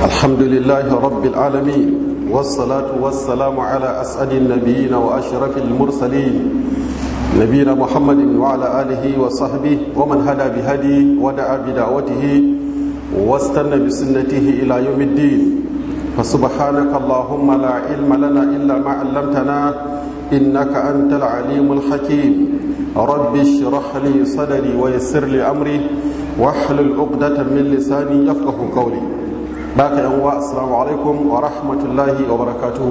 الحمد لله رب العالمين والصلاة والسلام على أسعد النبيين وأشرف المرسلين نبينا محمد وعلى آله وصحبه ومن هدى بهدي ودعا بدعوته واستنى بسنته إلى يوم الدين فسبحانك اللهم لا علم لنا إلا ما علمتنا إنك أنت العليم الحكيم رب اشرح لي صدري ويسر لي أمري واحلل عقدة من لساني يفقه قولي باك يا السلام عليكم ورحمة الله وبركاته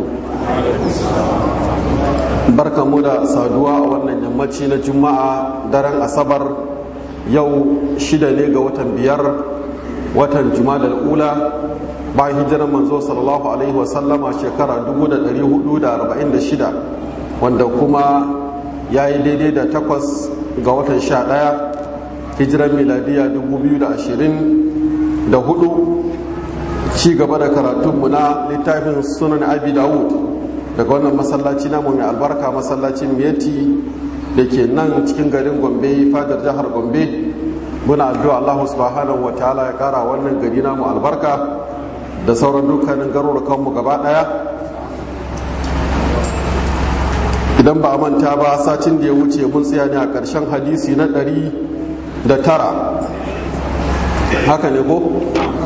barka mu da saduwa a wannan yammaci na juma'a daren asabar yau shida ne ga watan biyar watan juma'a ula bayan hijirar manzo sallallahu alaihi wasallama shekara 1446 wanda kuma ya yi daidai da takwas ga watan sha ɗaya hijirar miladiya 2024 ci gaba da karatunmu na littafin sunan abi dawud daga wannan masallaci namu mai albarka masallacin miyati da ke nan cikin garin gombe fadar jihar gombe muna addu'a allahu subhanahu wa ta'ala ya kara wannan gari namu albarka da sauran dukkanin garurukanmu gaba daya idan ba a manta ba satin da ya wuce mun tsaya ne a ƙarshen hadisi na ɗari da tara haka ne ko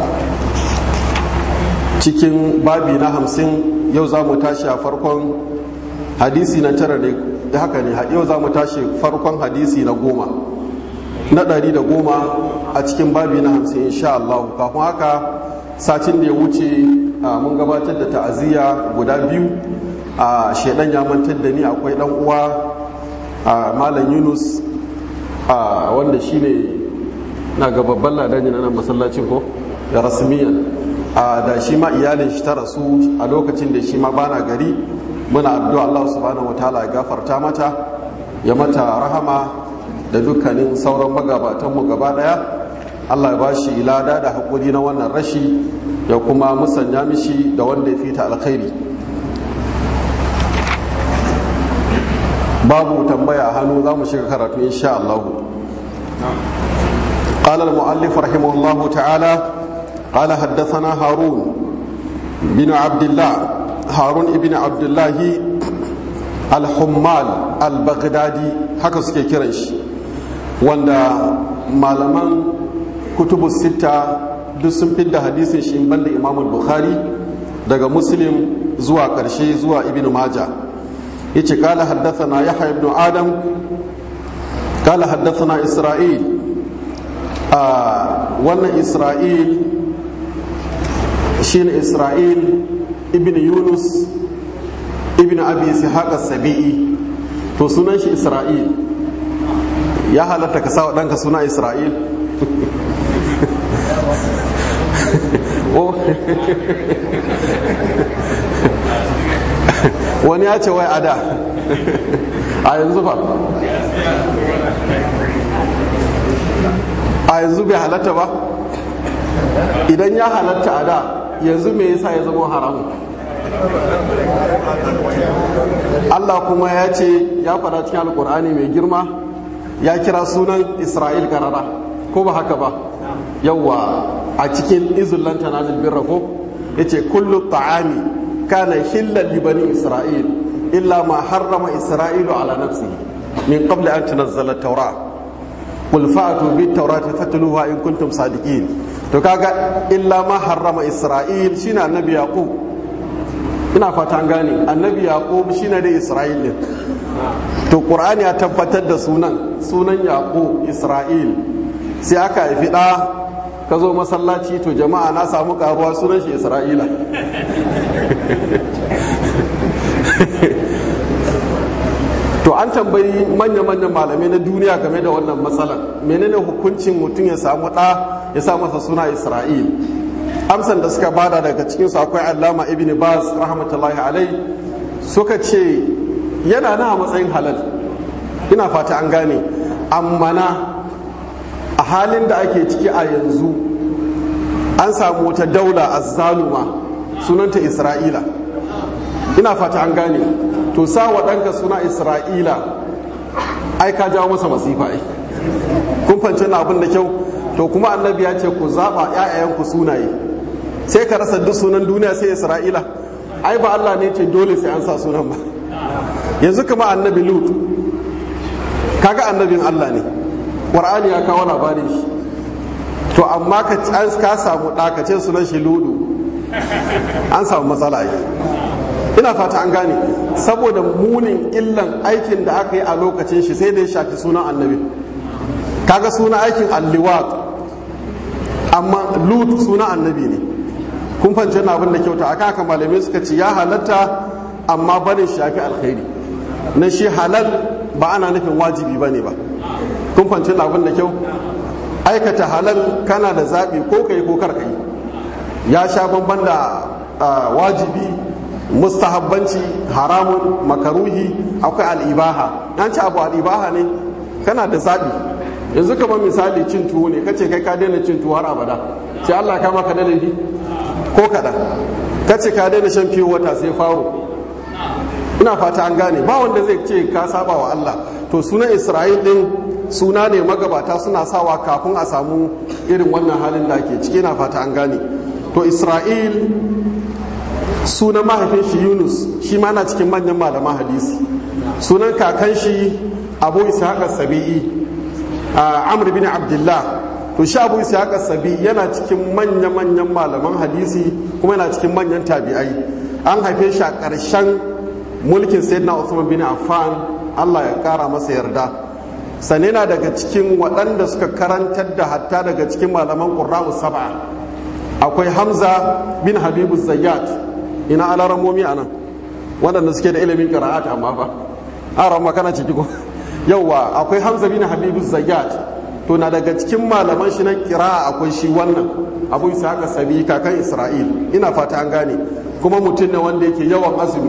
cikin babi na hamsin yau za mu tashi a farkon hadisi na tara ne haka ne yau za mu tashi farkon hadisi na goma na ɗari da goma a cikin babi na hamsin insha Allah kafin haka satin da ya wuce mun gabatar da ta'aziyya guda biyu a shaidan ya mantar da ni akwai dan uwa a malam yunus wanda shine na ga babban ladani na nan masallacin ko da rasmiyan da shi ma iyalin shi ta rasu a lokacin da shi ma bana gari muna addu'a Allah subhanahu wataala ya gafarta mata ya mata rahama da dukkanin sauran magabatanmu gaba daya Allah ya bashi lada da haƙuri na wannan rashi ya kuma musanya mishi da wanda ya fita alkhairi babu tambaya a hannu za mu shiga karatu insha Allah قال المؤلف رحمه الله تعالى قال حدثنا هارون بن عبد الله هارون ابن عبد الله الحمال البغدادي haka suke kiran shi wanda malaman kutubu sita duk sun fidda hadisin shi banda imam bukhari daga muslim zuwa karshe zuwa ibn maja yace kala haddathana yahya ibn adam kala haddathana isra'il a wannan isra'il shine isra'il ibn yunus ibn abi ishaq as-sabi'i to sunan shi isra'il ya halatta ka sawa ɗanka suna isra'il wani ya ce wai ada a yanzu ba a yanzu bai halatta ba idan ya halatta a da yanzu me yasa ya zama haramu Allah kuma ya ce ya faɗa cikin alkur'ani mai girma ya kira sunan isra'il karara ko ba haka ba yawwa a cikin izullan tanazil birra ko yace kullu ta'ami kana hillal li bani isra'il illa ma harrama isra'ilu ala nafsihi min qabli an tunazzala at-taura qul fa'tu bit-taurati fatluha in kuntum sadiqin to kaga illa ma harrama isra'il shine annabi yaqub ina fata gane annabi yaqub shine da isra'il din to qur'ani ya tabbatar da sunan sunan yaqub isra'il sai aka haifi da ka zo masallaci to jama'a na samu karuwa sunan shi isra'ila to an tambayi manya-manyan malamai na duniya game da wannan matsalar menene hukuncin mutum ya samu ɗa ya sa masa suna isra'il amsan da suka bada daga cikinsu akwai allama ibn bas rahmatullahi alai suka ce yana na matsayin halal ina fata an gane amma na a halin da ake ciki a yanzu an samu wata daula azzaluma sunanta isra'ila ina fata an gane to sa wa ɗanka suna isra'ila ai ka jawo masa masifa ai kun fahimci na abin da kyau to kuma annabi ya ce ku zaɓa ‘ya'yayanku sunaye sai ka rasa duk sunan duniya sai isra'ila ai ba allah ne ce dole sai an sa sunan ba yanzu kama annabi lut kaga annabin allah ne ƙwar'ani ya kawo labarin shi to amma ka ka samu ɗakace sunan shi ludu an samu matsala yi ina fata an gane saboda munin illan aikin da aka yi a lokacin shi sai da ya shafi sunan annabi kaga sunan aikin alliwat amma lut sunan annabi ne kun fance na abin da kyauta aka haka malamai suka ce ya halatta amma barin shafi alkhairi na shi halal ba ana nufin wajibi bane ba kun fance na abin da kyau aikata halal kana da zaɓi ko kai ko kar kai ya sha bamban da wajibi mustahabbanci haramun makaruhi akwai al'ibaha an ci abu al'ibaha ne kana da zaɓi yanzu kamar misali cin tuwo ne kace kai ka daina cin tuwo har abada sai Allah kama ka da laifi ko kaɗan kace ka daina shan fiye wata sai faro ina fata an gane ba wanda zai ce ka saba wa Allah to sunan Isra'il din suna ne magabata suna sawa kafin a samu irin wannan halin da ake ciki na fata an gane to isra'il sunan mahaifin shi yunus shi ma na cikin manyan malaman hadisi sunan kakan shi abu ishaq sabi'i amr bin abdullah to shi abu ishaq sabi'i yana cikin manya-manyan malaman hadisi kuma yana cikin manyan tabi'ai an haife shi a ƙarshen mulkin sayyidina usman bin affan allah ya ƙara masa yarda sane na daga cikin waɗanda suka karantar da hatta daga cikin malaman ƙurra'u saba akwai hamza bin habibu zayyat ina alaramomi a nan waɗanda suke da ilimin ƙira'at amma ba aron makana ciki ko yauwa akwai hamza bin habibu zayyat to na daga cikin malaman shi na ƙira'a akwai shi wannan abu isa haka sabi kakan isra'il ina fata an gane kuma mutum ne wanda yake yawan azumi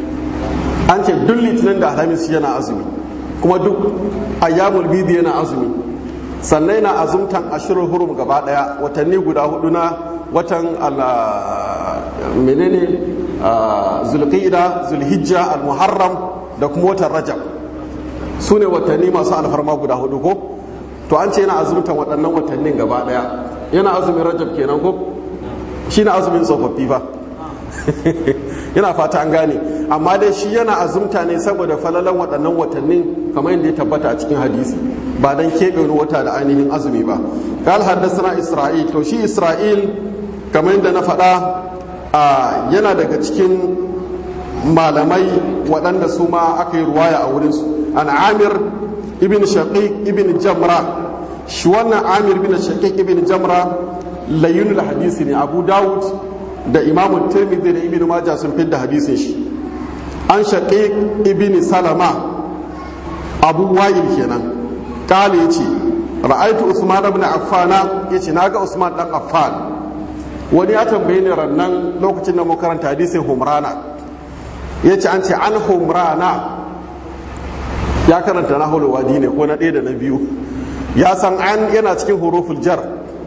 an ce duk litinin da alhamis yana azumi kuma duk ayyamul bidi yana azumi sannan yana azumtan ashirin hurum gaba daya watanni guda hudu na watan menene zulqa'ida zulhijja almuharram da kuma watan rajab su ne watanni masu alfarma guda hudu ko to an ce yana azumtan waɗannan watannin gaba daya yana azumin rajab kenan ko shi na azumin tsofaffi ba yana fata an gane amma dai shi yana azumta ne saboda falalan waɗannan watannin kamar yadda ya tabbata a cikin hadisi ba dan keɓe wani wata da ainihin azumi ba qal haddathana isra'il to shi isra'il kamar yadda na faɗa yana daga cikin malamai waɗanda su ma aka yi ruwaya a wurinsu an amir ibn shaqiq ibn jamra shi wannan amir ibn shaqiq ibn jamra layyunul hadisi ne abu dawud da imamun tirmidhi da ibn majah sun fidda hadisin shi an shaqiq ibn salama abu wa'il kenan kale yace ra'aitu usman ibn affan yace naga usman dan affan wani ya tambaye ni rannan lokacin da mu karanta hadisin humrana yace an ce an humrana ya karanta na wadi ne ko na ɗaya da na biyu ya san an yana cikin huruful jar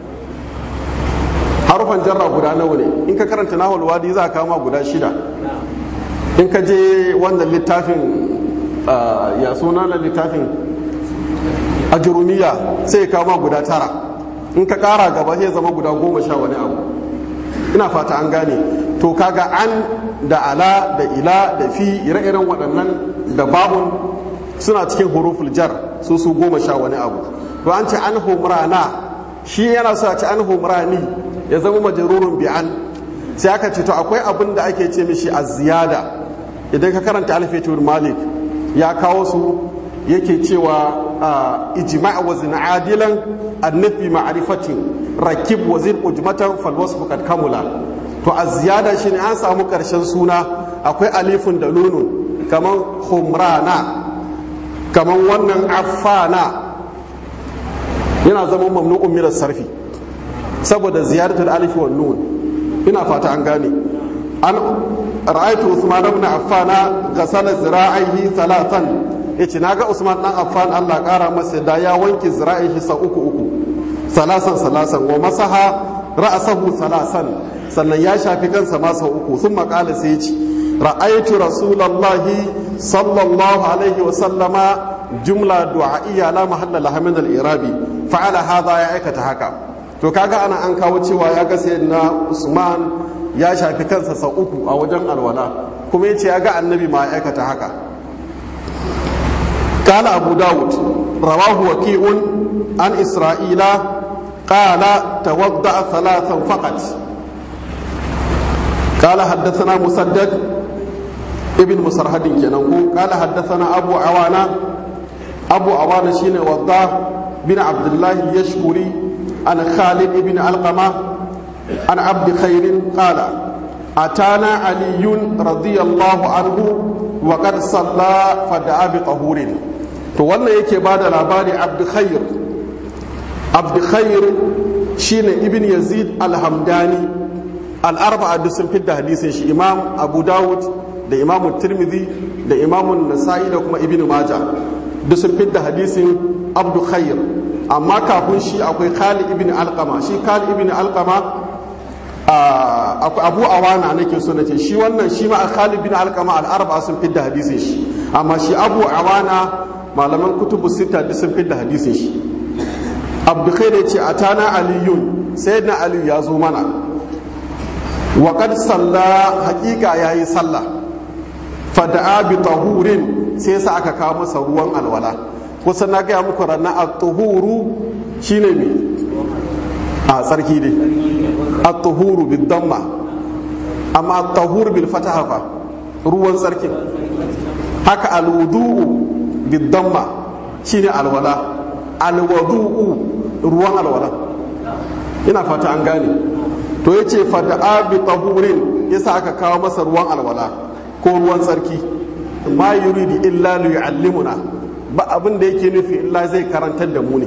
harufan jarra guda nawa ne in ka karanta na wadi za ka kama guda shida in ka je wannan littafin ya suna na littafin ajurumiya sai kama guda tara in ka kara gaba sai zama guda goma sha wani abu ina fata an gane to kaga an da ala da ila da fi ire-iren waɗannan da babun suna cikin huruful jar su su goma sha wani abu to an ce an humrana shi yana so a ce an humrani ya zama majarurun bi an sai aka ce to akwai abin da ake ce mishi a ziyada idan ka karanta alfetur malik ya kawo su yake cewa ijma' wa zina adilan annafi ma'rifatin rakib wa zin ujmatan fal wasfu kad kamula to a ziyada shine an samu karshen suna akwai alifun da nunun kaman humrana kaman wannan affana yana zama mamnu'un min sarfi saboda ziyaratul alif wan nun ina fata an gane an ra'aytu usman ibn affan ghasala zira'ihi thalathan yace naga usman dan affan Allah kara masa da ya wanke zira'ihi sa uku uku salasan salasan wa masaha ra'sahu salasan sannan ya shafi kansa ma sau uku sun makala sai yace ra'aytu rasulullahi sallallahu alaihi wa sallama jumla du'a'iyya la mahalla laha min al-irabi fa'ala hadha ya aikata haka to kaga ana an kawo cewa ya ga na usman ya shafi kansa sau uku a wajen alwala kuma ya ce ya ga annabi ma ya aikata haka قال أبو داود رواه وكيع عن إسرائيل قال توضأ ثلاثا فقط قال حدثنا مسدد ابن مسرهد كنوه قال حدثنا أبو عوانة أبو عوانة شين وضاه بن عبد الله اليشكري عن خالد بن علقمة عن عبد خير قال أتانا علي رضي الله عنه وقد صلى فدعا بطهور to wannan yake ba da labari abdukhair abdukhair shine ibn yazid alhamdani al'arba'a duk sun fidda hadisin shi imam abu dawud da imam tirmidhi da imam nasa'i da kuma ibn maja duk sun fidda hadisin abdukhair amma kafin shi akwai khalid ibn alqama shi khalid ibn alqama abu awana nake so na ce shi wannan shi ma khalid ibn alqama al'arba'a sun fidda hadisin shi amma shi abu awana malaman kutubu sita duk sun fidda hadisin shi abdukhair ya ce a tana aliyun sai na aliyu ya zo mana wa kad salla hakika ya yi sallah fada'a bi tahurin sai sa aka kawo masa ruwan alwala kusa na gaya muku ranar a tuhuru shine me a tsarki ne a tuhuru bil damma amma a tahur bil fataha fa ruwan tsarkin haka alwudu'u biddamma shine alwala alwadu'u ruwan alwala ina fata an gane to yace fada'a bi tahurin yasa aka kawo masa ruwan alwala ko ruwan tsarki ma yuridu illa li yu'allimuna ba abin da yake nufi illa zai karantar da mu ne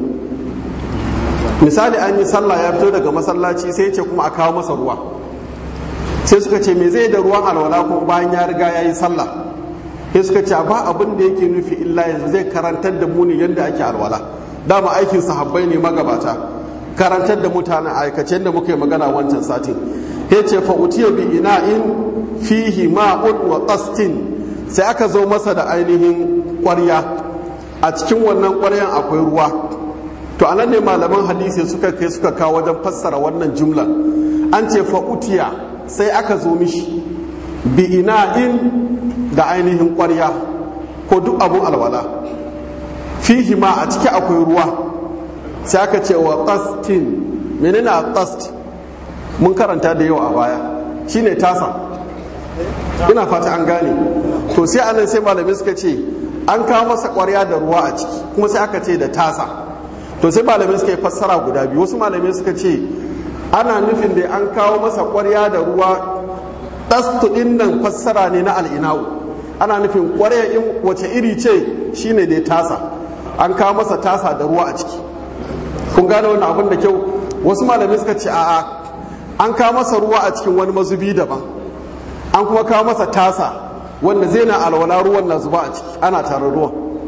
misali an yi sallah ya fito daga masallaci sai ce kuma a kawo masa ruwa sai suka ce me zai da ruwan alwala kuma bayan ya riga ya yi sallah sai suka ce ba abin da yake nufi illa yanzu zai karantar da mu ne yadda ake alwala dama aikin sahabbai ne magabata karantar da mutanen aikace da muka yi magana wancan satin ya ce fa utiya bi ina'in fihi ma'un wa qastin sai aka zo masa da ainihin ƙwarya a cikin wannan ƙwaryan akwai ruwa to anan ne malaman hadisi suka kai suka kawo wajen fassara wannan jumla an ce fa utiya sai aka zo mishi bi ina'in da ainihin ƙwarya ko duk abun alwala fihi ma a ciki akwai ruwa sai aka ce wa qastin menene a qast mun karanta da yawa a baya shine tasa ina fata an gane to sai anan sai malamai suka ce an kawo masa ƙwarya da ruwa a ciki kuma sai aka ce da tasa to sai malamai suka yi fassara guda biyu wasu malamai suka ce ana nufin da an kawo masa ƙwarya da ruwa ɗastu ɗin nan fassara ne na al'ina'u ana nufin ƙwarya in wace iri ce shine dai tasa an kawo masa tasa da ruwa a ciki kun gane wannan abin da kyau wasu malamai suka ce a'a an kawo masa ruwa a cikin wani mazubi daban an kuma kawo masa tasa wanda zai na alwala ruwan na zuba a ciki ana tare ruwan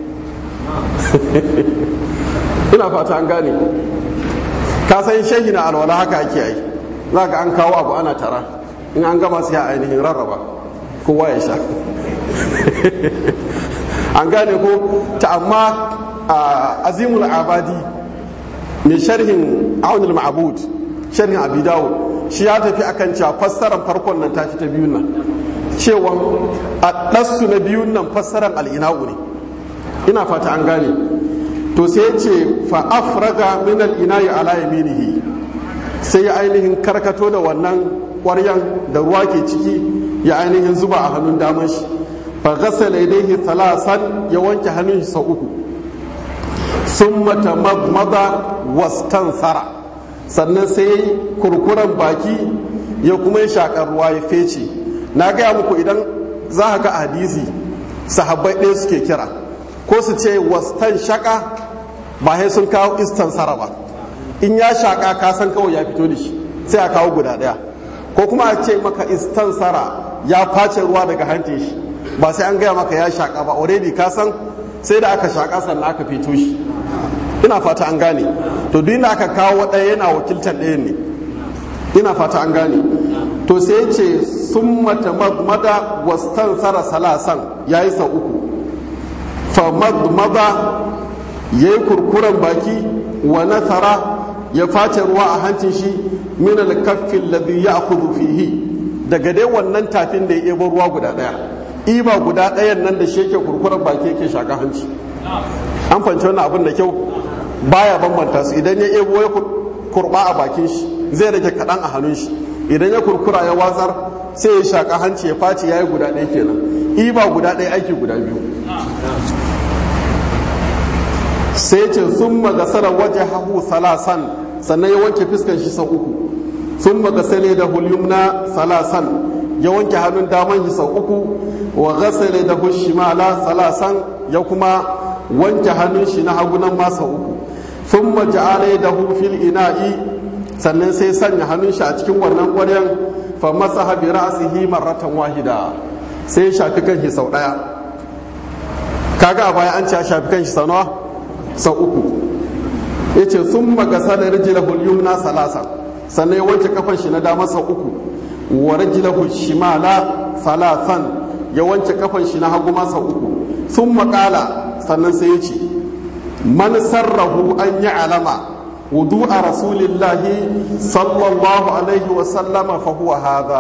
ina fata an gane ka san shehi na alwala haka ake yi za ka an kawo abu ana tara in an gama sai a ainihin rarraba kowa ya sha an gane ko ta amma azimul abadi mai sharhin aunul ma'abud sharhin abi dawud shi ya tafi akan cewa fassarar farkon nan tafi ta biyun nan cewa a ɗassu na biyun nan fassarar al'ina'u ne ina fata an gane to sai ce fa afraga min al-ina'i ala yaminihi sai ya ainihin karkato da wannan ƙwaryan da ruwa ke ciki ya ainihin zuba a hannun daman shi fa ghasala yadayhi thalasan ya wanke hannun shi sau uku summa tamadmada wastansara sannan sai kurkuren baki ya kuma yi shakar ruwa ya fece na gaya muku idan za ka ga hadisi sahabbai ɗaya suke kira ko su ce wastan shaka ba sai sun kawo istansara ba in ya shaka ka san kawai ya fito da shi sai a kawo guda ɗaya ko kuma a ce maka istansara ya face ruwa daga hantin shi ba sai an gaya maka ya shaka ba already ka san sai da aka shaka sannan aka fito shi ina fata an gane to duk da aka kawo ɗaya yana wakiltar ɗaya ne ina fata an gane to sai ce sun mata mada wastan sara salasan ya yi sau uku fa mada ya yi kurkuren baki wa nasara ya face ruwa a hancin shi min al-kaffi alladhi ya'khudhu fihi daga dai wannan tafin da ya ebo ruwa guda daya iba guda ɗayan nan da shi yake kurkuren baki yake shaka hanci an fahimci wannan abin da kyau baya bambanta su idan ya ebo ya kurba a bakin shi zai rage kaɗan a hannun shi idan ya kurkura ya watsar sai ya shaka hanci ya face ya yi guda ɗaya kenan iba guda ɗaya aiki guda biyu sai ce sun magasara waje hahu salasan sannan ya wanke fiskan shi sau uku sun magasale da hulyumna salasan ya wanke hannun daman shi sau uku wa gasale da hushimala salasan ya kuma wanke hannun shi na hagunan ma sau uku sun maja'ala da fil ina'i sannan sai sanya hannun shi a cikin wannan ƙwaryan fa masa habi ra'asihi marratan wahida sai shafi kan shi sau ɗaya kaga a baya an ce a shafi kan shi sau nawa sau uku ya ce sun magasa da rijilahul yumna salasa sannan ya wanke kafan shi na dama sau uku wa rijilahul shimala salasan ya wanke kafan shi na hagu ma sau uku sun makala sannan sai ya ce man sarrahu an yi alama wudu a rasulillahi sallallahu alaihi wasallama fa huwa hadha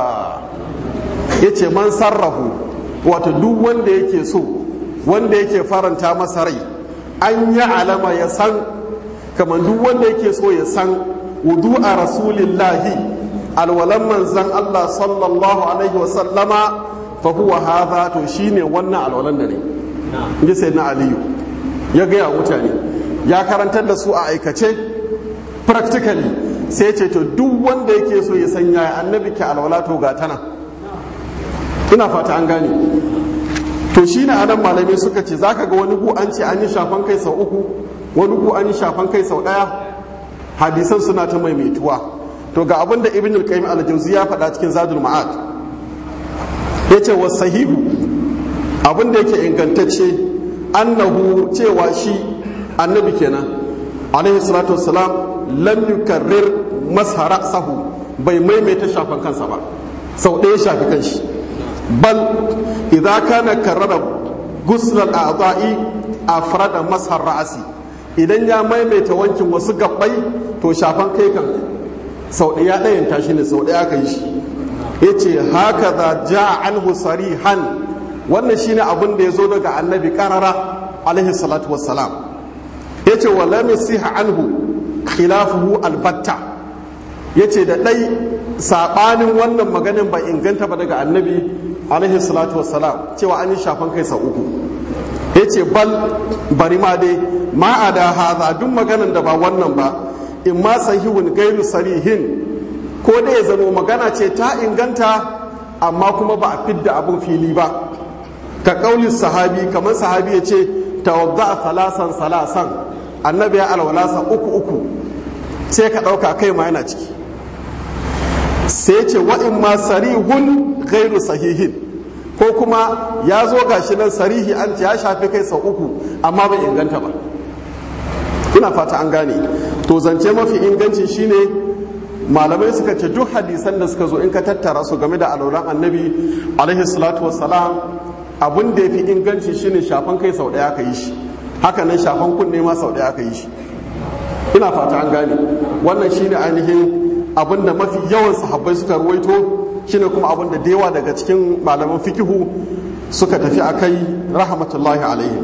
ya ce man sarrahu wato duk wanda yake so wanda yake faranta masa rai an yi alama ya san kamar duk wanda yake so ya san wudu a rasulillahi alwalan manzan Allah sallallahu alaihi wasallama fa huwa hadha to shine wannan alwalan da ne inji sai na aliyu ya gaya mutane ya karantar da su a aikace practically sai ce to duk wanda yake so ya san yaya annabi ke alwala to ga tana ina fata an gane to shi ne anan malamai suka ce za ka ga wani gu an ce an yi shafan kai sau uku wani gu an yi shafan kai sau ɗaya hadisan suna ta maimaituwa to ga abin da ibn al-qayyim al-jawzi ya faɗa cikin zadul ma'ad yace wa sahihu abin da yake ingantacce annahu cewa shi annabi kenan alaihi salatu wassalam lam yukarrir mashara sahu bai maimaita shafan kansa ba sau ɗaya shafi kanshi bal idza kana karrara gusl al-a'dha'i afrada mashar ra'asi idan ya maimaita wankin wasu gabbai to shafan kai kan sau ɗaya ɗayan tashi ne sau ɗaya aka yi shi yace haka za ja anhu sarihan wannan shine abin da ya zo daga annabi karara alaihi salatu wassalam yace wa lam yasiha anhu khilafuhu albatta yace da ɗai saɓanin wannan maganin ba inganta ba daga annabi alaihi salatu wassalam cewa an yi shafan kai sau uku ya ce bal bari ma dai ma a da haza duk maganan da ba wannan ba in ma sahihun gairu sarihin ko da ya zamo magana ce ta inganta amma kuma ba a fidda abin fili ba ka kaulin sahabi kamar sahabi ya ce tawadda salasan salasan annabi ya alwalasa uku uku sai ka ɗauka kai ma yana ciki sai ce wa'in ma sarihun gairu sahihin ko kuma ya zo gashi nan sarihi an ce ya shafi kai sau uku amma bai inganta ba ina fata an gane to zance mafi inganci shine malamai suka ce duk hadisan da suka zo in ka tattara su game da alauran annabi alaihi salatu wassalam abin da ya fi inganci shine shafan kai sau ɗaya ka yi shi haka nan shafan kunne ma sau ɗaya ka yi shi ina fata an gane wannan shine ainihin abin da mafi yawan sahabbai suka ruwaito shine kuma abin da yawa daga cikin malaman fikihu suka tafi a kai rahmatullahi alaihi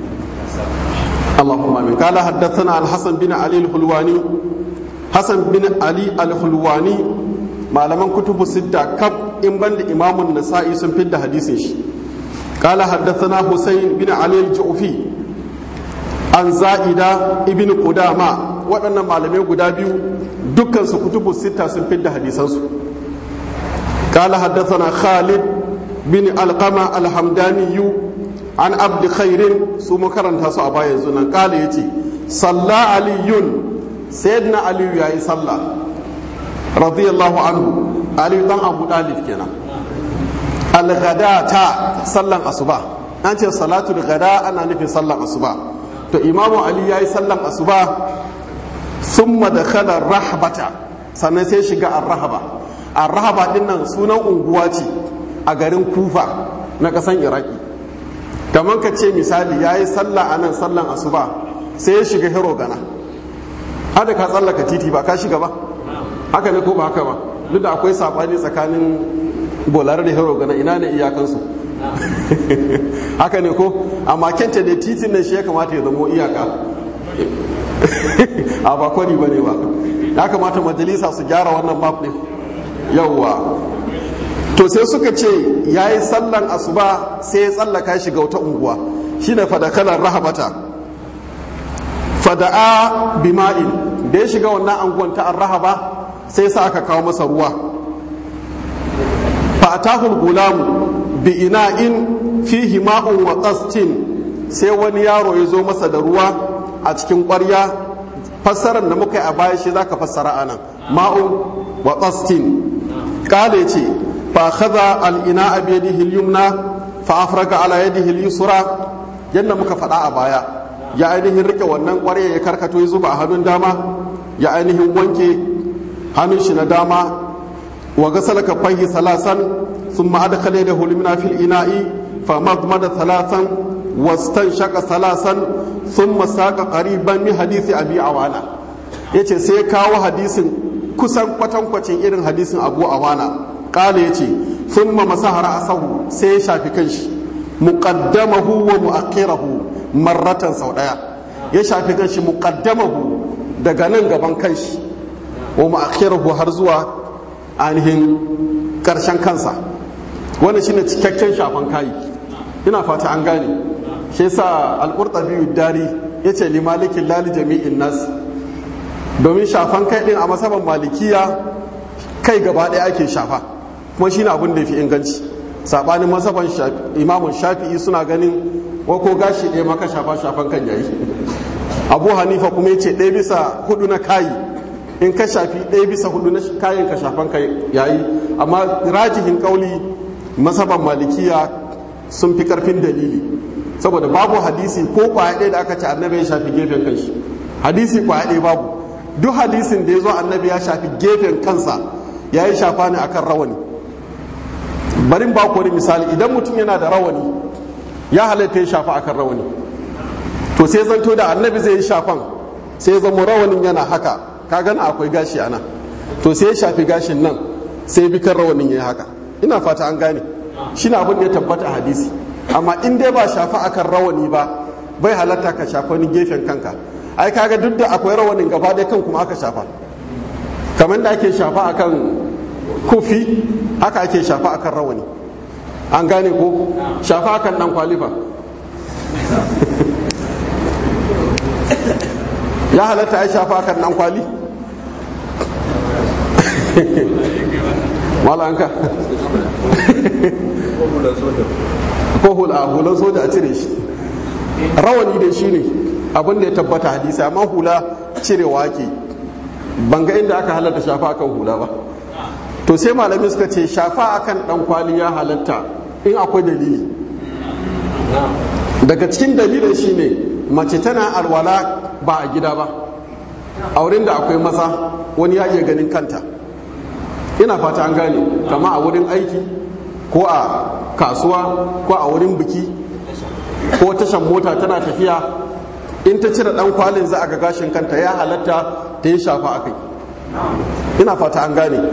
اللهم امين قال حدثنا الحسن بن علي الحلواني حسن بن علي الحلواني malaman kutubu sitta kab in ban da imamun nasa'i sun fidda hadisin shi قال حدثنا حسين بن علي الجعفي عن زائدة ابن قدامة waɗannan malamai guda biyu dukkan su kutubu sita sun fidda hadisansu قال حدثنا خالد بن القمة الحمداني عن عبد خير سو مكرن تاسو أبا يزونا قال يتي صلى علي سيدنا علي يا صلى رضي الله عنه علي دان أبو طالب كنا الغداة صلى الصبح أنت صلاة الغداء أنا نفي صلى الصبح to imamu ali ya yi sallan asuba sun madakhala rahabata sannan sai shiga arrahaba arrahaba din nan sunan unguwa ce a garin kufa na kasan iraki kamar ka ce misali ya yi sallah a nan sallan asuba sai ya shiga hero gana hada ka tsallaka titi ba ka shiga ba haka ne ko ba haka ba duk da akwai sabani tsakanin bolar da hero gana ina ne iyakansu haka ne ko amma kenta da titin nan shi ya kamata ya zamo iyaka a ba kwari ba ne ba ya kamata majalisa su gyara wannan map din yauwa to sai suka ce ya yi sallan asuba sai ya tsallaka shiga wata unguwa shine fadakalar rahabata fada'a bima'in da ya shiga wannan anguwan ta rahaba sai sa aka kawo masa ruwa fa atahul gulamu bi ina'in fihi ma'un wa qastin sai wani yaro ya zo masa da ruwa a cikin ƙwarya fassarar da muka yi a baya shi zaka fassara anan ma'un wa qastin kale ce fa khadha al ina'a bi yadihi al yumna fa afraga ala yadihi al yusra yadda muka faɗa a baya ya ainihin rike wannan ƙwarya ya karkato ya zuba a hannun dama ya ainihin wanke hannun shi na dama wa gasala kafaihi salasan ثم أدخل يده اليمنى في الإناء فمضمض ثلاثا واستنشق ثلاثا ثم ساق قريبا من حديث أبي عوانة yace sai kawo hadisin kusan kwatankwacin irin hadisin abu awana kala yace thumma masahara asahu sai ya shafi kanshi muqaddamahu wa muakhirahu marratan sau daya ya shafi kanshi muqaddamahu daga nan gaban kanshi wa muakhirahu har zuwa ainihin karshen kansa wannan shine cikakken shafan kayi ina fata an gane shi yasa al-qurtubi dari yace li malikin lali jami'in nas domin shafan kai din a masaban malikiya kai gaba ɗaya ake shafa kuma shine abin da yafi inganci sabanin masaban imamun shafi'i suna ganin wa ko gashi ɗaya maka shafa shafan kan yayi abu hanifa kuma yace ɗaya bisa hudu na kayi in ka shafi ɗaya bisa hudu na kayan ka shafan kai yayi amma rajihin kauli masaban malikiya sun fi karfin dalili saboda babu hadisi ko kwaya ɗaya da aka ce annabi ya shafi gefen kanshi hadisi kwaya ɗaya babu duk hadisin da ya zo annabi ya shafi gefen kansa ya yi shafa ne akan rawani barin ba wani misali idan mutum yana da rawani ya halatta ya shafa akan rawani to sai zanto da annabi zai yi shafan sai zama rawanin yana haka ka gana akwai gashi ana to sai ya shafi gashin nan sai bi kan rawanin ya yi haka ina fata an gane shi na abin da ya tabbata a hadisi amma in dai ba shafa akan rawani ba bai halatta ka shafa wani gefen kanka ai kaga duk da akwai rawanin gaba ɗaya kan kuma aka shafa kamar da ake shafa akan kufi haka ake shafa akan rawani an gane ko shafa akan dan kwalifa ya halatta ai shafa akan dan kwali malanka ko hula hulan soja a cire shi rawani da shi ne abin da ya tabbata hadisi amma hula cirewa ke banga inda aka halatta shafa akan hula ba to sai malami suka ce shafa akan dan kwali ya halatta in akwai dalili daga cikin dalilin shine mace tana alwala ba a gida ba a wurin da akwai maza wani ya iya ganin kanta ina fata an gane kama a wurin aiki ko a kasuwa ko a wurin biki ko tashan mota tana tafiya in ta cire dan kwalin za a ga gashin kanta ya halatta ta yi shafa a kai ina fata an gane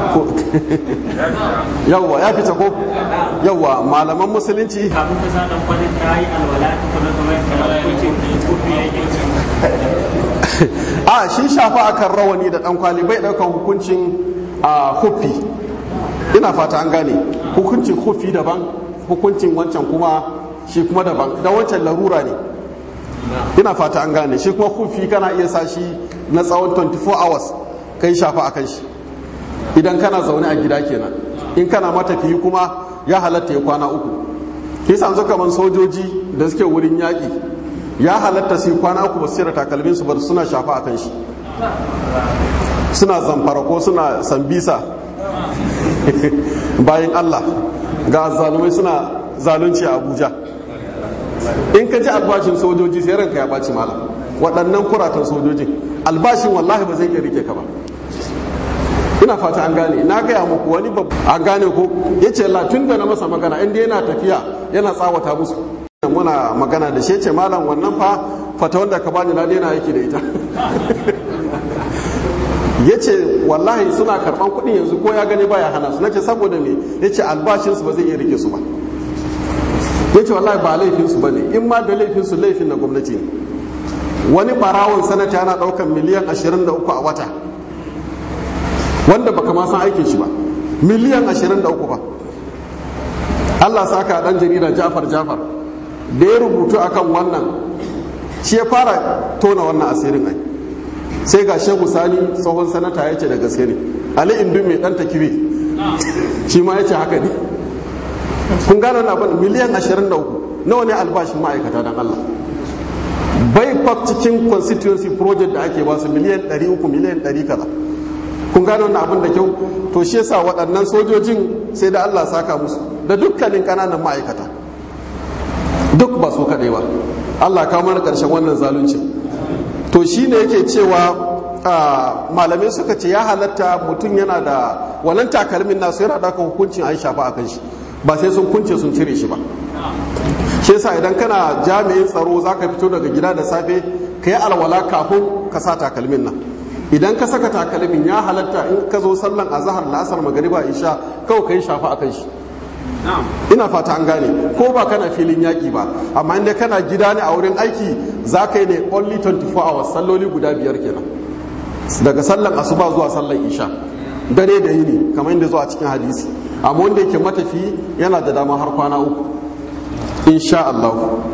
yawwa ya fita ko yawwa malaman musulunci kafin ka sa dan kwalin ta yi alwala ta kuma kamar kucin kofi ya yi a shi shafa akan rawani da dan kwali bai daukan hukuncin a huffi ina fata an gane hukuncin huffi daban hukuncin wancan kuma shi kuma daban da wancan larura ne ina fata an gane shi kuma huffi kana iya sa shi na tsawon 24 hours kai shafa akan shi idan kana zaune a gida kenan in kana matafiyi kuma ya halatta ya kwana uku kisa yanzu kamar sojoji da suke wurin yaƙi ya halatta su kwana uku ba su da takalmin su bar suna shafa akan shi suna zamfara ko suna sambisa bayan Allah ga zalumai suna zalunci a Abuja in ka ji albashin sojoji sai ranka ya ɓaci malam waɗannan kuratan sojojin albashin wallahi ba zai iya rike ka ba ina fata an gane na gaya muku wani babu an gane ko ya ce tun da na masa magana inda yana tafiya yana tsawata musu muna magana da shi ce malam wannan fa fata wanda ka bani na daina yake da ita ya ce wallahi suna karɓan kuɗin yanzu ko ya gani baya hana su na ce saboda me ya ce albashinsu ba zai iya rike su ba ya ce wallahi ba laifinsu ba ne in ma da laifinsu laifin na gwamnati ne wani barawon sanata yana ɗaukan miliyan 23 a wata wanda baka ma san aikin shi ba miliyan 23 ba Allah saka dan jarida Jafar Jafar da ya rubutu akan wannan shi ya fara tona wannan asirin ai sai ga Shehu Sani tsohon sanata ya ce da gaske ne Ali Indu mai dan takibi shi ma ya ce haka ne kun gane na abin miliyan 23 nawa ne albashin ma'aikata dan Allah bai fa cikin constituency project da ake ba su miliyan 300 miliyan 100 kaza kun gane wannan abin da kyau to shi yasa waɗannan sojojin sai da Allah saka musu da dukkanin ƙananan ma'aikata duk ba su kaɗai ba Allah kawo mana ƙarshen wannan zalunci to shi ne yake cewa malamai suka ce ya halatta mutum yana da wannan takalmin nasu yana ɗaukar hukuncin an shafa a kan shi ba sai sun kunce sun cire shi ba shi yasa idan kana jami'in tsaro za ka fito daga gida da safe ka yi alwala kafin ka sa takalmin nan idan ka saka takalmin ya halatta in ka zo sallan azahar la'asar magariba isha kawai ka yi shafa a kan shi ina fata an gane ko ba kana filin yaƙi ba amma inda kana gida ne a wurin aiki za ka yi ne only 24 hours salloli guda biyar kenan daga sallan asuba zuwa sallan isha dare da yini kamar inda zuwa cikin hadisi amma wanda yake matafi yana da dama har kwana uku insha Allah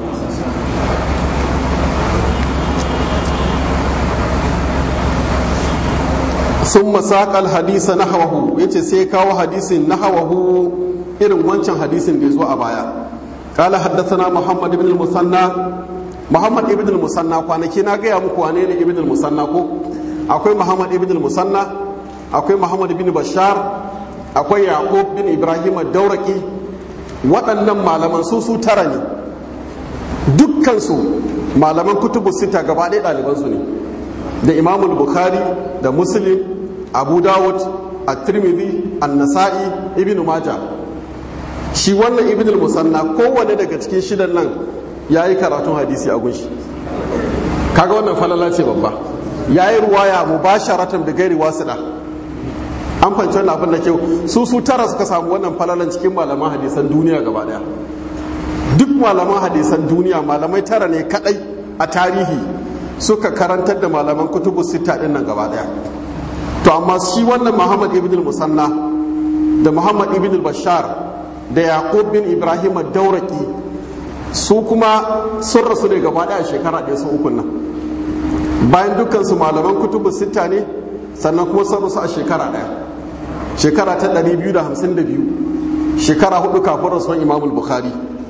sun masaƙal hadisa na hawahu ya ce sai kawo hadisin na hawahu irin wancan hadisin da ya zo a baya ƙala haddasana muhammad ibn musanna muhammad ibn musanna kwanaki na gaya muku wane ne ibn musanna ko akwai muhammad ibn musanna akwai muhammad ibn bashar akwai yaqub bin ibrahim dauraki waɗannan malaman su su tara ne dukkansu malaman kutubu sita gaba ɗaya ɗalibansu ne da imamul bukhari da muslim abu dawud at-tirmidhi an-nasa'i ibn maja shi wannan ibn al-musanna kowanne daga cikin shidan nan yayi karatun hadisi a gunshi kaga wannan falala ce babba yayi ruwaya mubasharatan da gairi wasida an fanci wannan abin da kyau su su tara suka samu wannan falalan cikin malaman hadisan duniya gaba daya duk malaman hadisan duniya malamai tara ne kadai a tarihi suka karantar da malaman kutubu sita din nan gaba daya to amma shi wannan muhammad ibn musanna da muhammad ibn bashar da yaqub bin ibrahim dauraki su kuma sun rasu ne gaba daya shekara ɗaya su ukun nan bayan dukkan su malaman kutubu sita ne sannan kuma sun rasu a shekara ɗaya shekara ta 252 shekara hudu kafin rasuwan imamul bukhari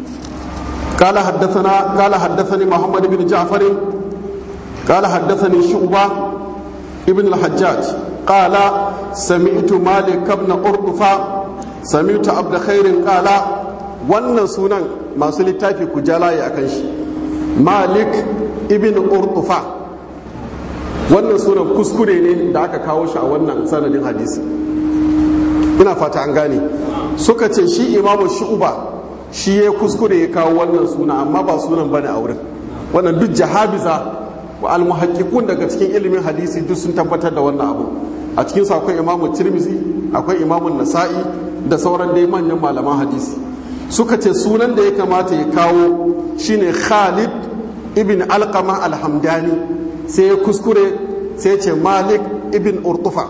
قال حدثنا قال حدثني محمد بن جعفر قال حدثني شعبة ابن الحجاج قال سمعت مالك بن قرطفة سمعت عبد خير قال wannan sunan masu littafi ku jalaye a kan shi malik ibn urtufa wannan sunan kuskure ne da aka kawo shi a wannan sanadin hadisi ina fata an gane suka ce shi imamu shu'uba shi ya kuskure ya kawo wannan suna amma ba sunan bane a wurin wannan duk jahabiza wa almuhaqqiqun daga cikin ilimin hadisi duk sun tabbatar da wannan abu a cikin su akwai imamu tirmizi akwai imamu nasa'i da sauran dai manyan malaman hadisi suka ce sunan da ya kamata ya kawo shine khalid ibn alqama alhamdani sai ya kuskure sai ya ce malik ibn urtufa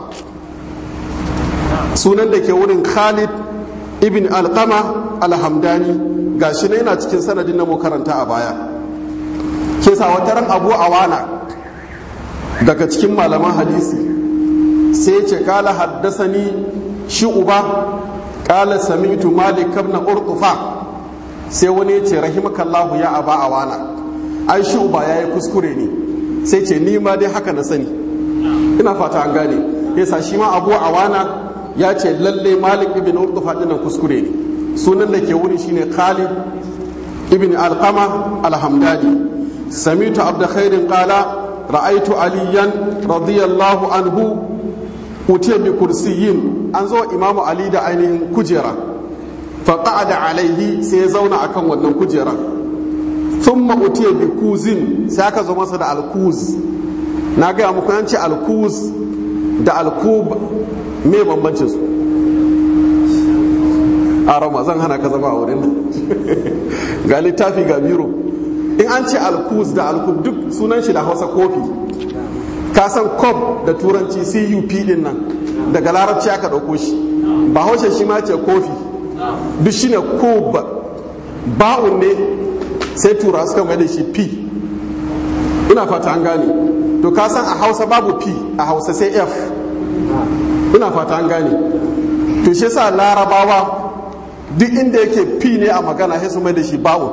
sunan da ke wurin khalid ibn alqama alhamdani gashi ne yana cikin sanadin na mu karanta a baya ke sa wata ran abu awana daga cikin malaman hadisi sai ce kala haddasani shi uba kala sami'tu malik ibn urtufa sai wani ya ce rahimakallahu ya aba awana ai shi uba yayi kuskure ne sai ce ni ma dai haka na sani ina fata an gane yasa shi ma abu awana ya ce lalle malik ibn urtufa dinnan kuskure ne sunan da ke wuri shine khalid ibn alqama alhamdani samitu abda khairin qala ra'aitu aliyan radiyallahu anhu utiya bi kursiyin an zo imamu ali da ainihin kujera fa qa'ada alaihi sai ya zauna akan wannan kujera thumma utiya bi kuzin sai aka zo masa da alkuz na ga muku an ce alkuz da alkub me bambancin su a rama zan hana ka zama a wurin ga littafi ga biro in an ce alkuz da alkub duk sunan shi da hausa kofi ka san kob da turanci cup din nan daga larabci aka ɗauko shi ba haushe shi ma ce kofi duk shi ne kub ba'un ne sai tura suka mai da shi p ina fata an gane to ka san a hausa babu p a hausa sai f ina fata an gane to shi sa larabawa duk inda yake p ne a magana sai su mai da shi ba'un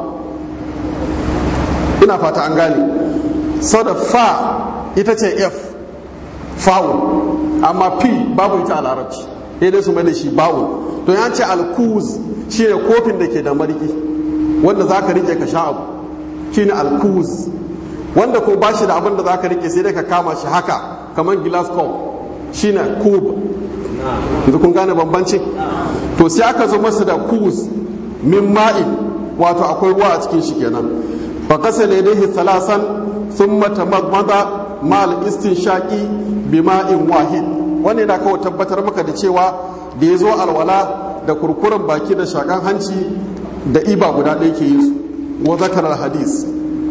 ina fata an gane sau da fa ita ce f fa'un amma p babu ita a larabci sai dai su mai da shi ba'un to ya ce alkuz shi ne kofin da ke da mariki wanda za ka rike ka sha abu shi ne alkuz wanda ko ba shi da abin da za ka rike sai dai ka kama shi haka kamar glass cup shi ne kub yanzu kun gane bambanci to sai aka zo masa da kuz min ma'in wato akwai ruwa a cikin shi kenan fa kasa ne dai salasan sun mata magmada mal istinshaqi bima'in wahid wannan yana kawai tabbatar maka da cewa da ya zo alwala da kurkuren baki da shakan hanci da iba guda ɗaya ke yi su wa zakar hadis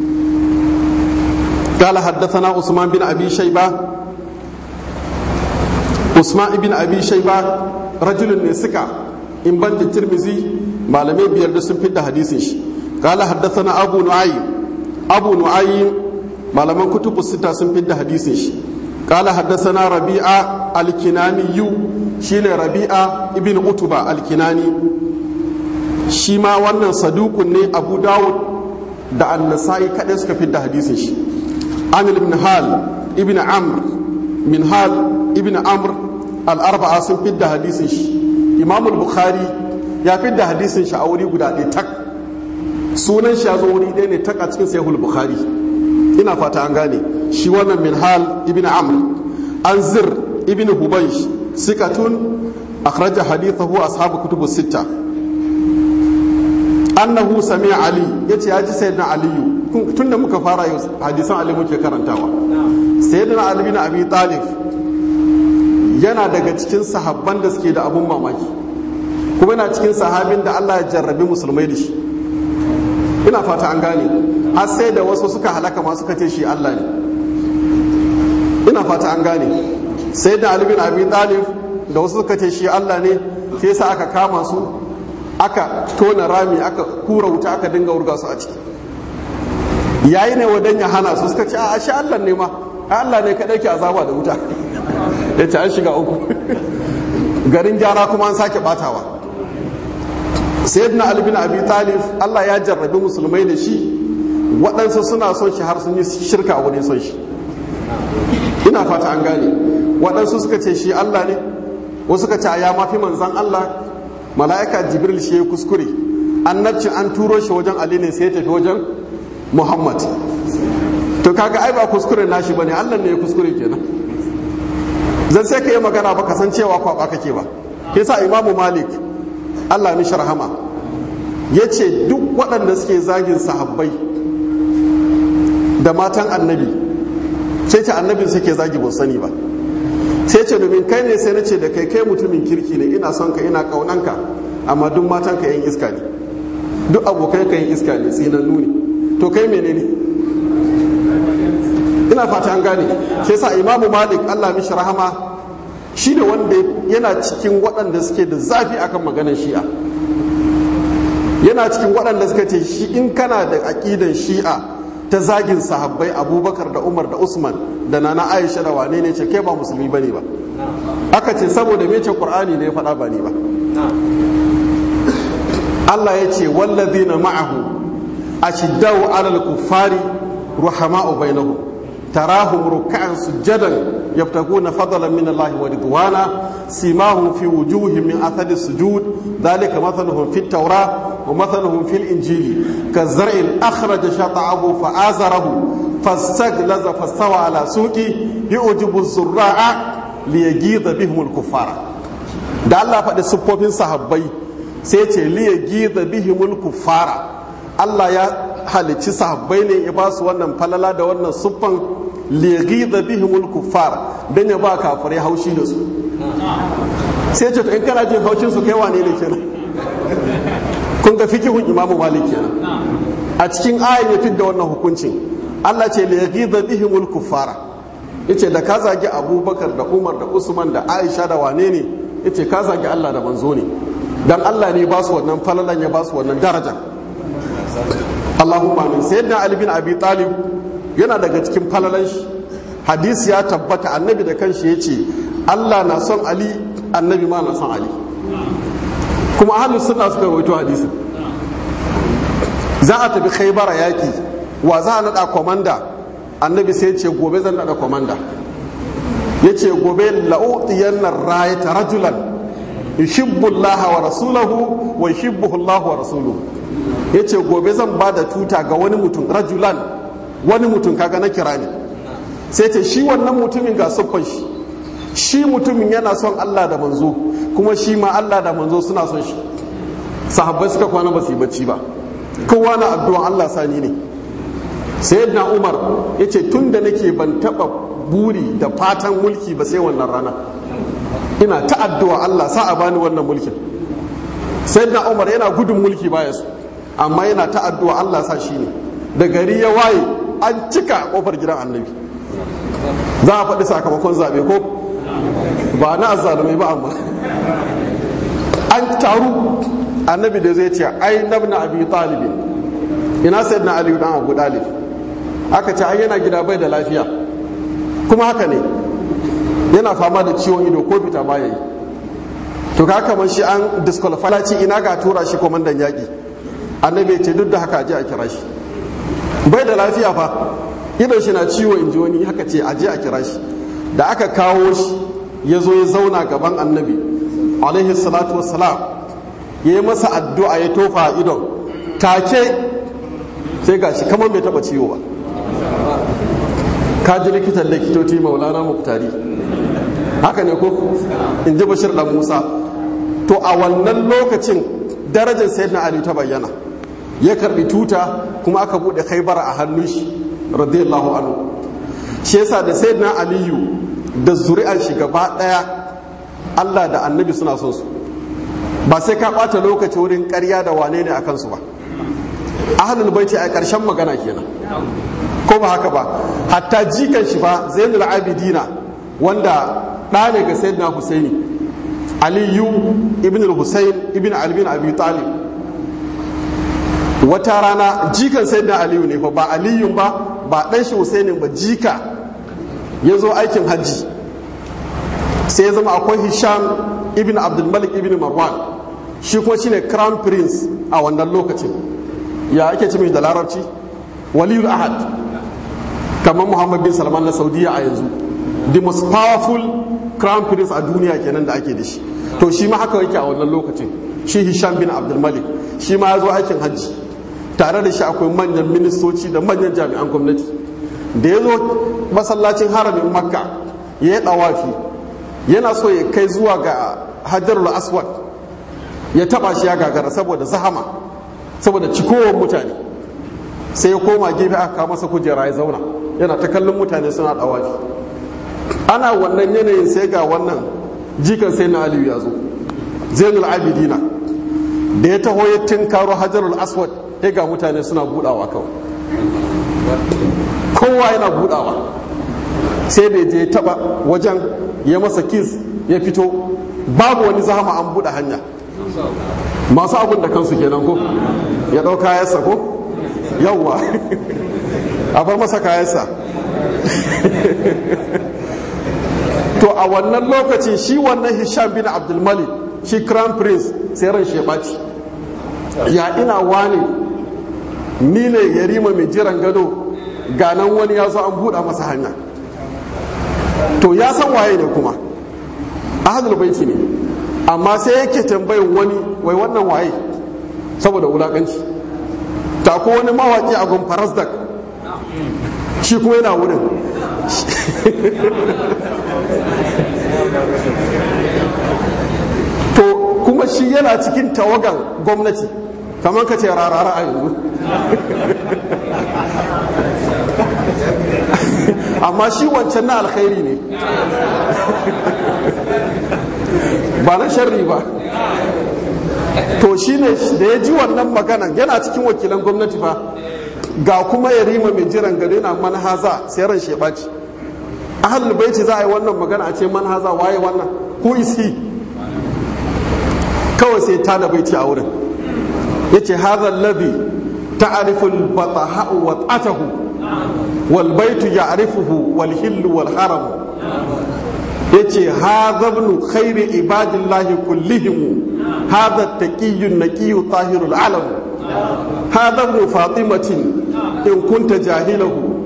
قال حدثنا عثمان بن ابي شيبه عثمان بن ابي شيبه رجل نسكا in ban da tirmizi malamai biyar da sun fidda hadisin shi قال حدثنا ابو نعيم ابو نعيم malaman kutubu sita sun fidda hadisin shi قال حدثنا ربيعه الكناني shine rabi'a ibn utuba alkinani shi ma wannan sadukun ne abu dawud da annasai kaɗai suka fi da hadisin shi amil ibn hal ibn amr min hal ibn amr al'arba'a sun fi da hadisin shi imam bukhari ya fi da hadisin shi a wuri guda ɗaya tak sunan shi ya zo wuri ɗaya ne tak a cikin sahihul bukhari ina fata an gane shi wannan min hal ibn amr an zir ibn hubaysh sikatun akhraja hadithahu ashabu kutubu sita annahu sami ali yace ya ji sayyidina aliyu tunda muka fara yau hadisan ali muke karantawa sayyidina ali bin abi talib yana daga cikin sahabban da suke da abun mamaki kuma yana cikin sahabin da Allah ya jarrabi musulmai da shi ina fata an gane har sai da wasu suka halaka ma suka ce shi Allah ne ina fata an gane sai da Ali bin Abi Talib da wasu suka ce shi Allah ne sai sa aka kama su aka tona rami aka kura wuta aka dinga wurga su a ciki yayi ne wadan ya hana su suka ce a shi Allah ne ma Allah ne kadai ke azaba da wuta ya ce an shiga uku garin gyara kuma an sake batawa sayyidina Ali bin Abi Talib Allah ya jarrabi musulmai da shi waɗansu suna son shi har sun yi shirka wani son shi ina fata an gane waɗansu suka ce shi Allah ne wasu suka ce ya mafi manzan Allah mala'ika jibril shi ya kuskure annabci an turo shi wajen Ali ne sai ya tafi wajen Muhammad to kaga ai ba kuskure nashi bane Allah ne ya kuskure kenan zan sai ka yi magana ba ka san cewa kwaba kake ba yasa imamu malik Allah mishi rahama ya ce duk waɗanda suke zagin sahabbai da matan annabi sai ce annabin suke zagi ban sani ba sai ce domin kai ne sai na ce da kai kai mutumin kirki ne ina son ka ina kaunanka amma duk matan ka yin iska ne duk abokai ka yin iska ne tsinannu ne to kai menene ina fata an gane sai sa imamu malik allah mishi rahama shi ne wanda yana cikin waɗanda suke da zafi akan maganar shi'a yana cikin waɗanda suka ce shi in kana da aƙidan shi'a ta zagin sahabbai abubakar da umar da usman da nana aisha da wane ne ce kai ba musulmi bane ba aka ce saboda me ce qur'ani ne ya faɗa ba ni ba Allah ya ce wallazina ma'ahu ashiddau alal kuffari ruhama'u bainahum tarahum ruk'an sujadan yabtaguna fadlan min Allah wa ridwana simahum fi wujuhihim min athari sujud dhalika mathaluhum fit tawrah ومثلهم في الإنجيل كالزرع أخرج شطعه فآزره فاستغلظ فاستوى على سوقه يعجب الزراع ليجيظ بهم الكفار da Allah faɗi siffofin sahabbai sai ce liya giza bihimul kuffara Allah ya halicci sahabbai ne ya ba su wannan falala da wannan siffan lighidha bihimul kuffar dan ya ba kafirai haushi da su sai ce to in kana jin haushin su kai wane ne kenan kun ga fikihun imamu malik kenan a cikin ayin ya fidda wannan hukuncin Allah ce lighidha bihimul kuffara yace da ka zagi Abubakar da Umar da Usman da Aisha da wane ne yace ka zagi Allah da manzo ne dan Allah ne ba su wannan falalan ya ba su wannan darajar Allahumma amin sayyidina Ali bin Abi Talib yana daga cikin falalan shi hadisi ya tabbata annabi da kanshi yace Allah na son Ali annabi ma na son Ali kuma ahlus sunna suka rawaito hadisin za a tafi khaybara yaki wa za a nada komanda annabi sai ce gobe zan nada komanda yace gobe la'utiyanna rayata rajulan yuhibbu Allah wa rasulahu wa yuhibbuhu Allah wa rasuluhu yace gobe zan ba da tuta ga wani mutum rajulan wani mutum kaga na kira ne sai ce shi wannan mutumin ga siffan shi shi mutumin yana son Allah da manzo kuma shi ma Allah da manzo suna son shi sahabbai suka kwana ba su yi bacci ba kowa na addu'an Allah sani ne sayyidina Umar yace tun da nake ban taba buri da fatan mulki ba sai wannan rana ina ta addu'a Allah sa a bani wannan mulkin sayyidina Umar yana gudun mulki baya su amma yana ta addu'a Allah sa shi ne da gari ya waye an cika kofar gidan annabi za a faɗi sakamakon zaɓe ko ba na azzalumai ba amma an taru annabi da zai ce ai nabna abi talibin ina sayyidina ali dan abu dalib aka ce ai yana gida bai da lafiya kuma haka ne yana fama da ciwon ido ko fita ba yayi to ka kamar shi an disqualify ce ina ga tura shi komandan yaƙi annabi ce duk da haka je a kira shi bai da lafiya fa idon shi na ciwo in ji wani haka ce aje a kira shi da aka kawo shi ya zo ya zauna gaban annabi alaihi salatu wassalam ya yi masa addu'a ya tofa a idon take sai ga shi kamar bai taba ciwo ba ka ji likitan likitoci maulana muktari haka ne ko in ji bashir dan musa to a wannan lokacin darajar sayyidina ali ta bayyana ya karbi tuta kuma aka bude khaybar a hannun shi radiyallahu anhu shi yasa da sayyidina aliyu da zuri'an shi gaba daya Allah da annabi suna son su ba sai ka bata lokaci wurin ƙarya da wane ne akan su ba ahlul baiti a ƙarshen magana kenan ko ba haka ba hatta jikan shi ba zainul abidina wanda ɗa ne ga sayyidina husaini aliyu ibn al-husayn ibn ali bin abi talib wata rana jikan sayyidina aliyu ne fa ba aliyun ba ba dan shi husainin ba jika ya zo aikin hajji sai ya zama akwai hisham ibn abdulmalik ibn marwan shi kuma shine crown prince a wannan lokacin ya ake ce da larabci waliyul ahad kamar muhammad bin salman na saudiya a yanzu the most powerful crown prince a duniya kenan da ake da shi to shi ma haka yake a wannan lokacin shi hisham bin abdulmalik shi ma ya zo aikin hajji tare da shi akwai manyan ministoci da manyan jami'an gwamnati da ya zo masallacin haramin makka ya yi ɗawafi yana so ya kai zuwa ga hajjarul aswad ya taba shi ya gagara saboda zahama saboda cikowar mutane sai ya koma gefe aka kawo masa kujera ya zauna yana ta kallon mutane suna ɗawafi ana wannan yanayin sai ga wannan jikan sai na aliyu ya zo zainul abidina da ya taho ya tinkaro hajjarul aswad ya ga mutane suna budawa kawai kowa yana budawa sai da je taba wajen ya masa kis ya fito babu wani zahama an buɗe hanya masu abin da kansu kenan ko ya ɗau kayansa ko yawwa a bar masa kayansa to a wannan lokacin shi wannan hisham bin abdulmalik shi crown prince sai ran shi ya ɓaci ya ina wane ni ne yarima mai jiran gado ganan wani ya zo an buɗa masa hanya to ya san waye ne kuma ahadul baiti ne amma sai yake tambayin wani wai wannan waye saboda wulakanci ta ko wani mawaki a gun farasdak shi kuma yana wurin to kuma shi yana cikin tawagan gwamnati kamar ka ce rarara a yanzu amma shi wancan na alkhairi ne ba na sharri ba to shi ne da ya ji wannan magana yana cikin wakilan gwamnati ba ga kuma ya rima mai jiran gado yana manhaza sai ran shi ɓaci ahalul baiti za a yi wannan magana a ce manhaza waye wannan who is he kawai sai ta da baiti a wurin ya ce haza labi ta'arifu al-bataha'u wa ta'atahu wal baitu ya'rifuhu wal hillu wal haram yace hadha ibn khairi ibadillahi kullihim hadha taqiyyun naqiyyu tahirul alam hadha ibn fatimatin in kunta jahilahu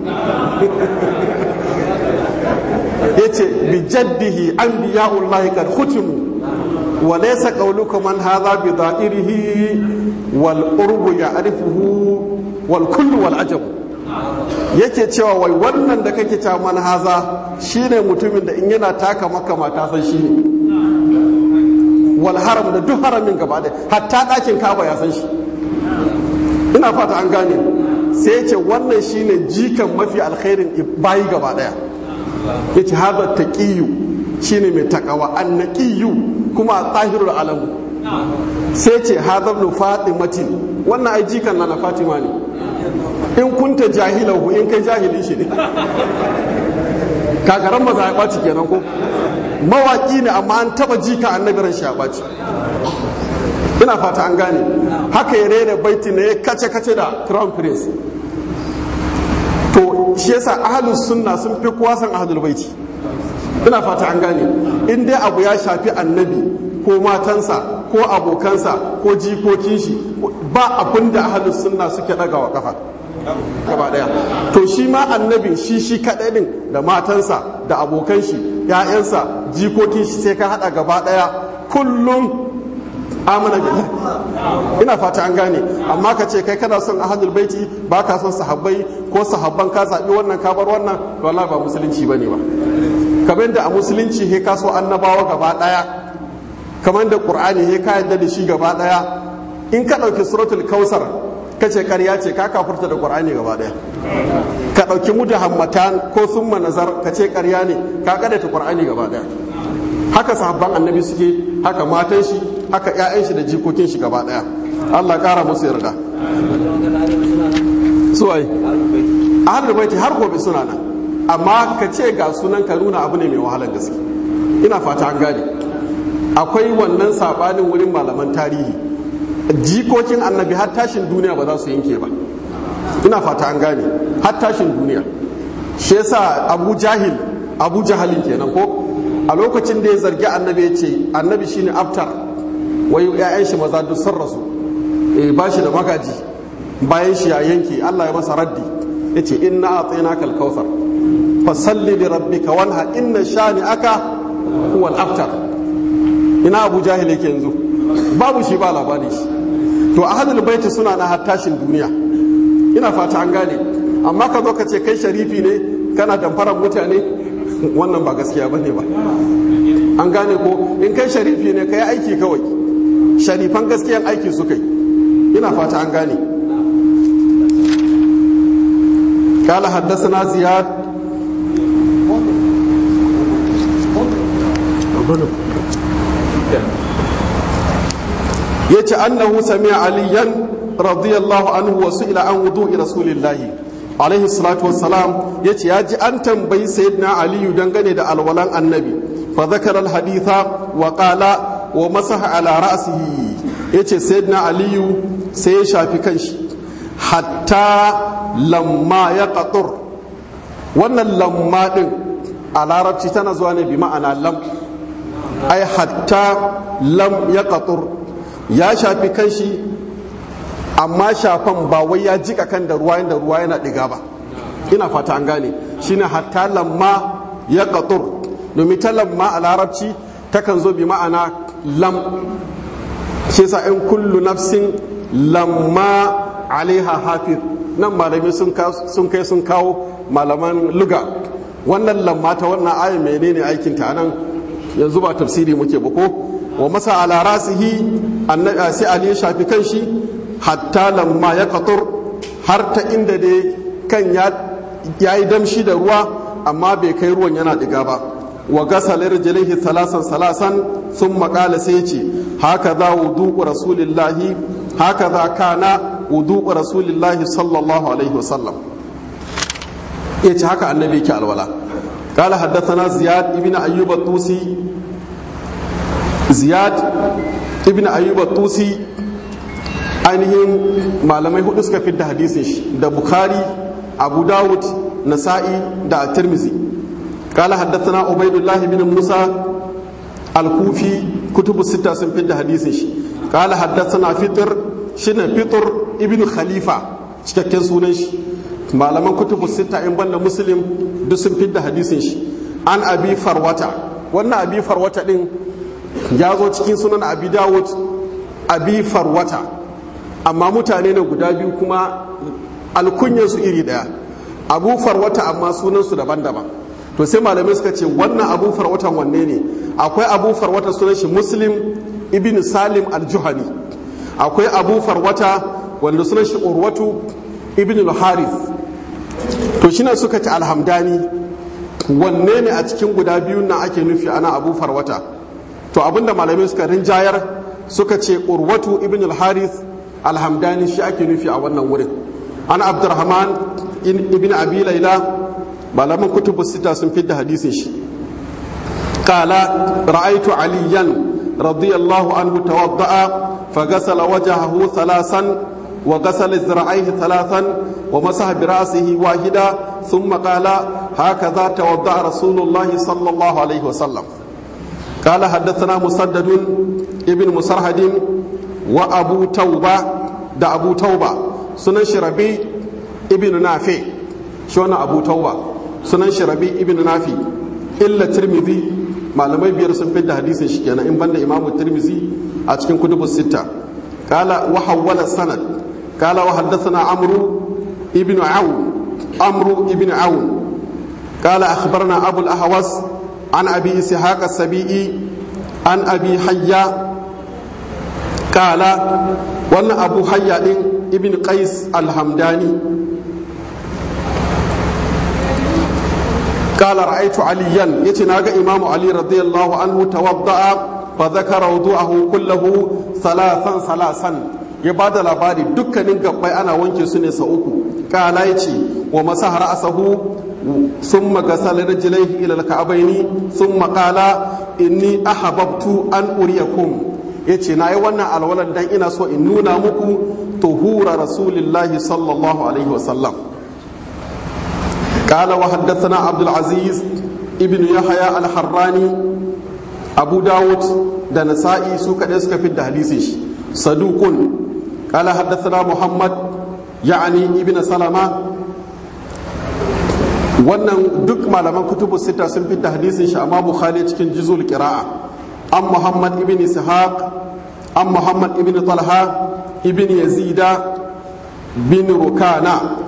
yace bi jaddihi anbiya'ullahi qad khutimu wa laysa qawluka man hadha bi dha'irihi wal urbu ya'rifuhu wal kullu wal ajab yake cewa wai wannan da kake ta man haza shine mutumin da in yana taka maka mata san shi ne wal haram da duk haramin gaba da hatta ɗakin kaba ya san shi ina fata an gane sai ya ce wannan shine jikan mafi alkhairin bayi gaba daya ya ce haza taqiyu shine mai takawa annaqiyu kuma tahirul alamu sai ce haza ibn fatimatin wannan ai jikan na na fatima ne in kunta jahilahu in kai jahilin shi ne kagaran maza ya ɓaci kenan ko mawaƙi ne amma an taba jika annabi ran shi ya ɓaci ina fata an gane haka ya rera baiti ne ya kace kace da crown prince to shi yasa ahlus sunna sun fi kowa san ahlul baiti ina fata an gane in dai abu ya shafi annabi ko matansa ko abokansa ko jikokin shi ba abin da ahlus sunna suke daga wa kafa gaba daya to shi ma annabin shi shi kadai din da matansa da abokan shi ya'yansa jikokin shi sai ka hada gaba daya kullum amana billahi ina fata an gane amma ka ce kai kana son ahadul baiti ba ka son sahabbai ko sahabban ka zabi wannan ka bar wannan to wallahi ba musulunci bane ba kamar da a musulunci he ka so annabawa gaba daya kamar da qur'ani he ka yadda da shi gaba daya in ka dauki suratul kausar ka ce karya ce ka kafurta da qur'ani gaba daya ka dauki mudahammatan ko summa nazar ka ce karya ne ka kada ta qur'ani gaba daya haka sahabban annabi suke haka matan shi haka ƴaƴan shi da jikokin shi gaba daya Allah kara musu yarda suwai ahlul baiti har gobe suna nan amma ka ce ga sunan ka nuna abu ne mai wahalar gaske ina fata an gane akwai wannan sabanin wurin malaman tarihi jikokin annabi har tashin duniya ba za su yanke ba ina fata an gane har tashin duniya shi yasa abu jahil abu jahalin kenan ko a lokacin da ya zargi annabi ya ce annabi shine aftar wai ya'yan shi maza duk sun rasu eh ba shi da magaji bayan shi ya yanke Allah ya masa raddi ya ce inna a'tainaka al-kautsar fasalli li rabbika wanha inna shani'aka huwa al-aftar ina abu jahil yake yanzu babu shi ba labari shi to ahadul baiti suna na hattashin duniya ina fata an gane amma ka zo ka ce kai sharifi ne kana damfarar mutane wannan ba gaskiya bane ba an gane ko in kai sharifi ne kai aiki kawai sharifan gaskiyan aiki su kai ina fata an gane قال حدثنا زياد yace annahu sami'a aliyan radiyallahu anhu wa su'ila an wudu'i rasulillahi alaihi salatu wassalam yace ya ji an tambayi sayyidina aliyu dangane da alwalan annabi fa zakara alhaditha wa qala wa masaha ala ra'sihi yace sayyidina aliyu sai ya shafi kanshi hatta lamma ya qatur wannan lamma din a larabci tana zuwa ne bi ma'ana lam ai hatta lam ya qatur ya shafi kanshi amma shafan ba wai ya jika kan da ruwa da ruwa yana diga ba ina fata an gane shine hatta lamma ya qatur domin ta lamma a larabci takan zo bi ma'ana lam shi yasa in kullu nafsin lamma alaiha hafiz nan malami sun kai sun kawo malaman luga wannan lamma ta wannan ayin menene aikin ta nan yanzu ba tafsiri muke ba ko wa masa ala rasihi sai ali ya shafi kanshi hatta lamma ya katur har ta inda dai kan ya yi damshi da ruwa amma bai kai ruwan yana diga ba wa gasala rijlaihi salasan salasan thumma qala sai ce haka za wudu rasulillahi haka za kana wudu rasulillahi sallallahu alaihi wasallam yace haka annabi ke alwala قال حدثنا زياد ابن أيوب الطوسي زياد ابن أيوب الطوسي ainihin malamai hudu suka fi da hadisin shi da bukhari abu dawud nasa'i da tirmizi kala haddathana ubaidullah ibn musa al-kufi kutubu sita sun fi da hadisin shi kala haddathana fitr shine fitr ibn khalifa cikakken sunan shi malaman kutubu sita in banda muslim duk sun fi da hadisin shi an abi farwata wannan abi farwata din ya zo cikin sunan abi dawud abi farwata amma mutane ne guda biyu kuma alkunyarsu iri daya abu farwata amma sunansu daban-daban to sai malamai suka ce wannan abu farwatan wanne ne akwai abu farwata sunan shi muslim ibn salim al-juhani akwai abu farwata wanda sunan shi urwatu ibn al-harith to shine suka ce alhamdani wanne ne a cikin guda biyun nan ake nufi ana abu farwata to abinda malamai suka rinjayar suka ce urwatu ibn al-harith alhamdani shi ake nufi a wannan wurin an abdurrahman ibn abi laila malaman kutubu sita sun fidda hadisin shi qala ra'aytu aliyan radiyallahu anhu tawadda'a فغسل وجهه ثلاثا وغسل ذراعيه ثلاثا ومسح براسه واحدا ثم قال هكذا توضا رسول الله صلى الله عليه وسلم قال حدثنا مسدد ابن مسرهد وابو توبه da abu tauba sunan shi rabi ibn nafi shi wannan abu tauba sunan shi rabi ibn nafi illa tirmidhi malamai biyar sun fi da hadisin shi kenan in banda imamu tirmidhi a cikin kutubus sita qala wa hawwala sanad qala wa haddathana amru ibn aun amru ibn aun qala akhbarana abu al-ahwas an abi ishaq as-sabi'i an abi hayya kala wannan abu hayya din ibn qais alhamdani kala ra'aitu aliyan yace naga imamu ali radiyallahu anhu tawadda'a fa dhakara wudu'ahu kullahu salasan salasan ya bada labari dukkanin gabbai ana wanke su ne sau uku kala yace wa masaha ra'sahu ثم غسل رجليه الى الكعبين ثم قال اني احببت ان اريكم ya ce na yi wannan alwalar dan ina so in nuna muku tuhura rasulillahi sallallahu alaihi wasallam قال وحدثنا عبد العزيز ابن يحيى الحراني أبو داود da nasa'i su kaɗai suka fi da hadisin shi sadukun قال حدثنا محمد يعني ابن سلمة wannan duk malaman kutubu sita sun fi da hadisin shi amma bukhari cikin jizul qira'a an muhammad ibn ishaq an muhammad ibn talha ibn yazida bin rukana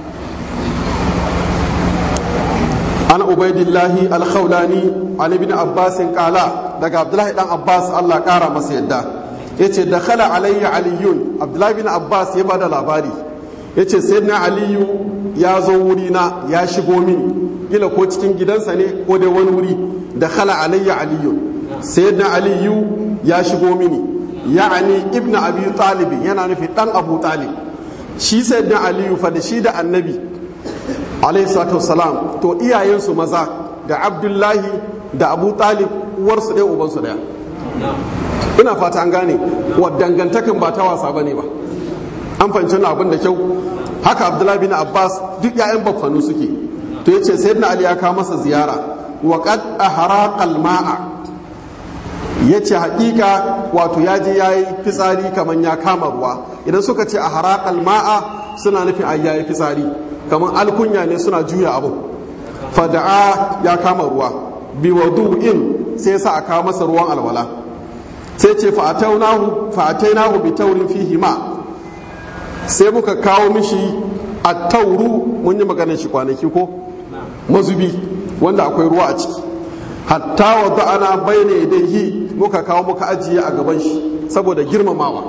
an ubaidillahi alkhawlani an ibn abbas kala daga abdullahi dan abbas Allah kara masa yadda yace dakhala alayya aliyun abdullahi bin abbas ya bada labari yace sayyidina aliyu ya zo wuri na ya shigo mini kila ko cikin gidansa ne ko dai wani wuri dakhala alayya aliyun sayyidina aliyu ya shigo mini ya'ani ibnu abi talib yana nufi dan abu talib shi sayyidina aliyu fa da shi da annabi alayhi salatu wassalam to iyayensu maza da abdullahi da abu talib uwarsu ɗaya ubansu ɗaya ina fata an gane wa dangantakan ba ta wasa bane ba an fahimci abin da kyau haka abdullahi bin abbas duk ya'yan baffanu suke to yace sayyidina ali ya kawo masa ziyara wa qad ahraqal ma'a yace hakika wato ya je yayi fitsari kaman ya kama ruwa idan suka ce ahraqal ma'a suna nufin ai yayi fitsari kaman alkunya ne suna juya abu fada'a ya kama ruwa bi wadu'in sai sa a kawo masa ruwan alwala sai ce fa'atainahu fa'atainahu bi taurin fihi ma sai muka kawo mishi a tauru mun yi maganar shi kwanaki ko mazubi wanda akwai ruwa a ciki hatta wadda ana bayyana yadayhi muka kawo muka ajiye a gaban shi saboda girmamawa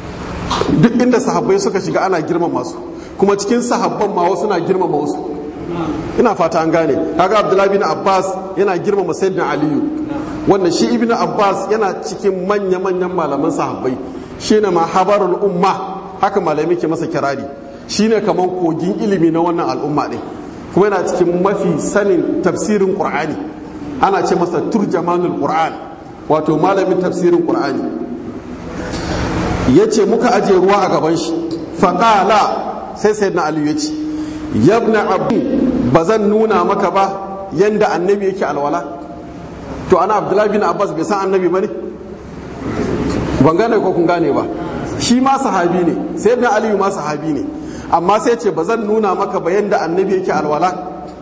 duk inda sahabbai suka shiga ana girmama su kuma cikin sahabban ma wasu na girmama wasu ina fata an gane kaga abdullahi bin abbas yana girmama sayyidina aliyu wanda shi ibnu abbas yana cikin manya manyan malaman sahabbai shine ma habarul umma haka malami ke masa kirari shine kaman kogin ilimi na wannan al'umma din kuma yana cikin mafi sanin tafsirin qur'ani ana ce masa turjamanul qur'an wato malamin tafsirin qur'ani yace muka aje ruwa a gaban shi faqala sai sayyidina aliyu yace yabna abu ba zan nuna maka ba yanda annabi yake alwala to ana abdullahi bin abbas bai san annabi ba ne ban gane ko kun gane ba shi ma sahabi ne sai na aliyu ma sahabi ne amma sai ce ba zan nuna maka ba yanda annabi yake alwala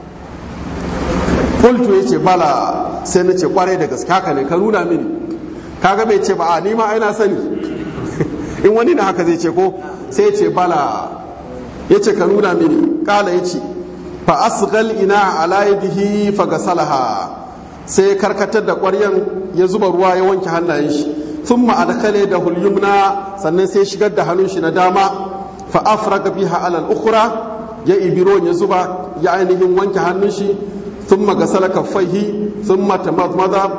kultu ya ce bala sai na ce kwarai da gaske haka ne ka nuna mini kaga bai ce ba a ni ma aina sani in wani na haka zai ce ko sai ya ce bala ya ce ka nuna mini kala ya ce fa asgal ina ala yadihi fa gasalaha sai ya karkatar da ƙwaryan ya zuba ruwa ya wanke hannayen shi thumma adkhale da hulyumna sannan sai shigar da hannun shi na dama fa afraga biha ala al-ukhra ya ibiro ya zuba ya ainihin wanke hannun shi thumma gasala kaffaihi thumma tamadmada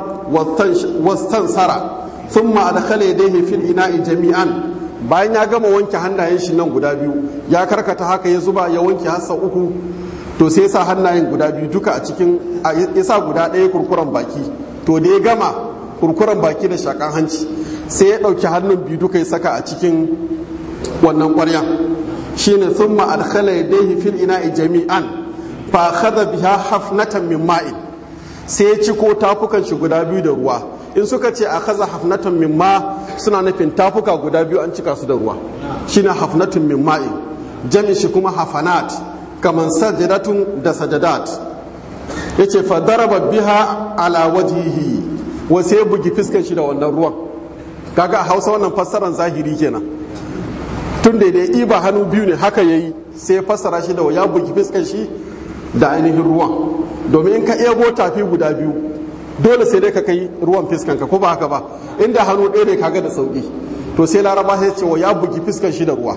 wastansara thumma adkhala yadayhi fil ina'i jami'an bayan ya gama wanke hannayen shi nan guda biyu ya karkata haka ya zuba ya wanke hassa uku to sai sa hannayen guda biyu duka a cikin ya sa guda ɗaya kurkuren baki to da ya gama kurkuren baki da shakan hanci sai ya ɗauki hannun biyu duka ya saka a cikin wannan ƙwarya shine sun ma'adkhala ya dai fil ina'i jami'an fa khadha biha hafnatan min ma'in sai ya ciko tafukan shi guda biyu da ruwa in suka ce a kaza hafnatun min ma suna nufin tafuka guda biyu an cika su da ruwa shine hafnatun min ma'in jami shi kuma hafanat kaman sajadatun da sajadat yace fa daraba biha ala wajhihi wa sai bugi fiskan shi da wannan ruwan kaga a Hausa wannan fassaran zahiri kenan tun da ya iba hannu biyu ne haka yayi sai ya fassara shi da ya bugi fiskan shi da ainihin ruwan domin in ka ego tafi guda biyu dole sai dai ka kai ruwan fiskanka ko ba haka ba inda hannu ɗaya ne kaga da sauki to sai laraba sai ce wa ya bugi fiskan shi da ruwa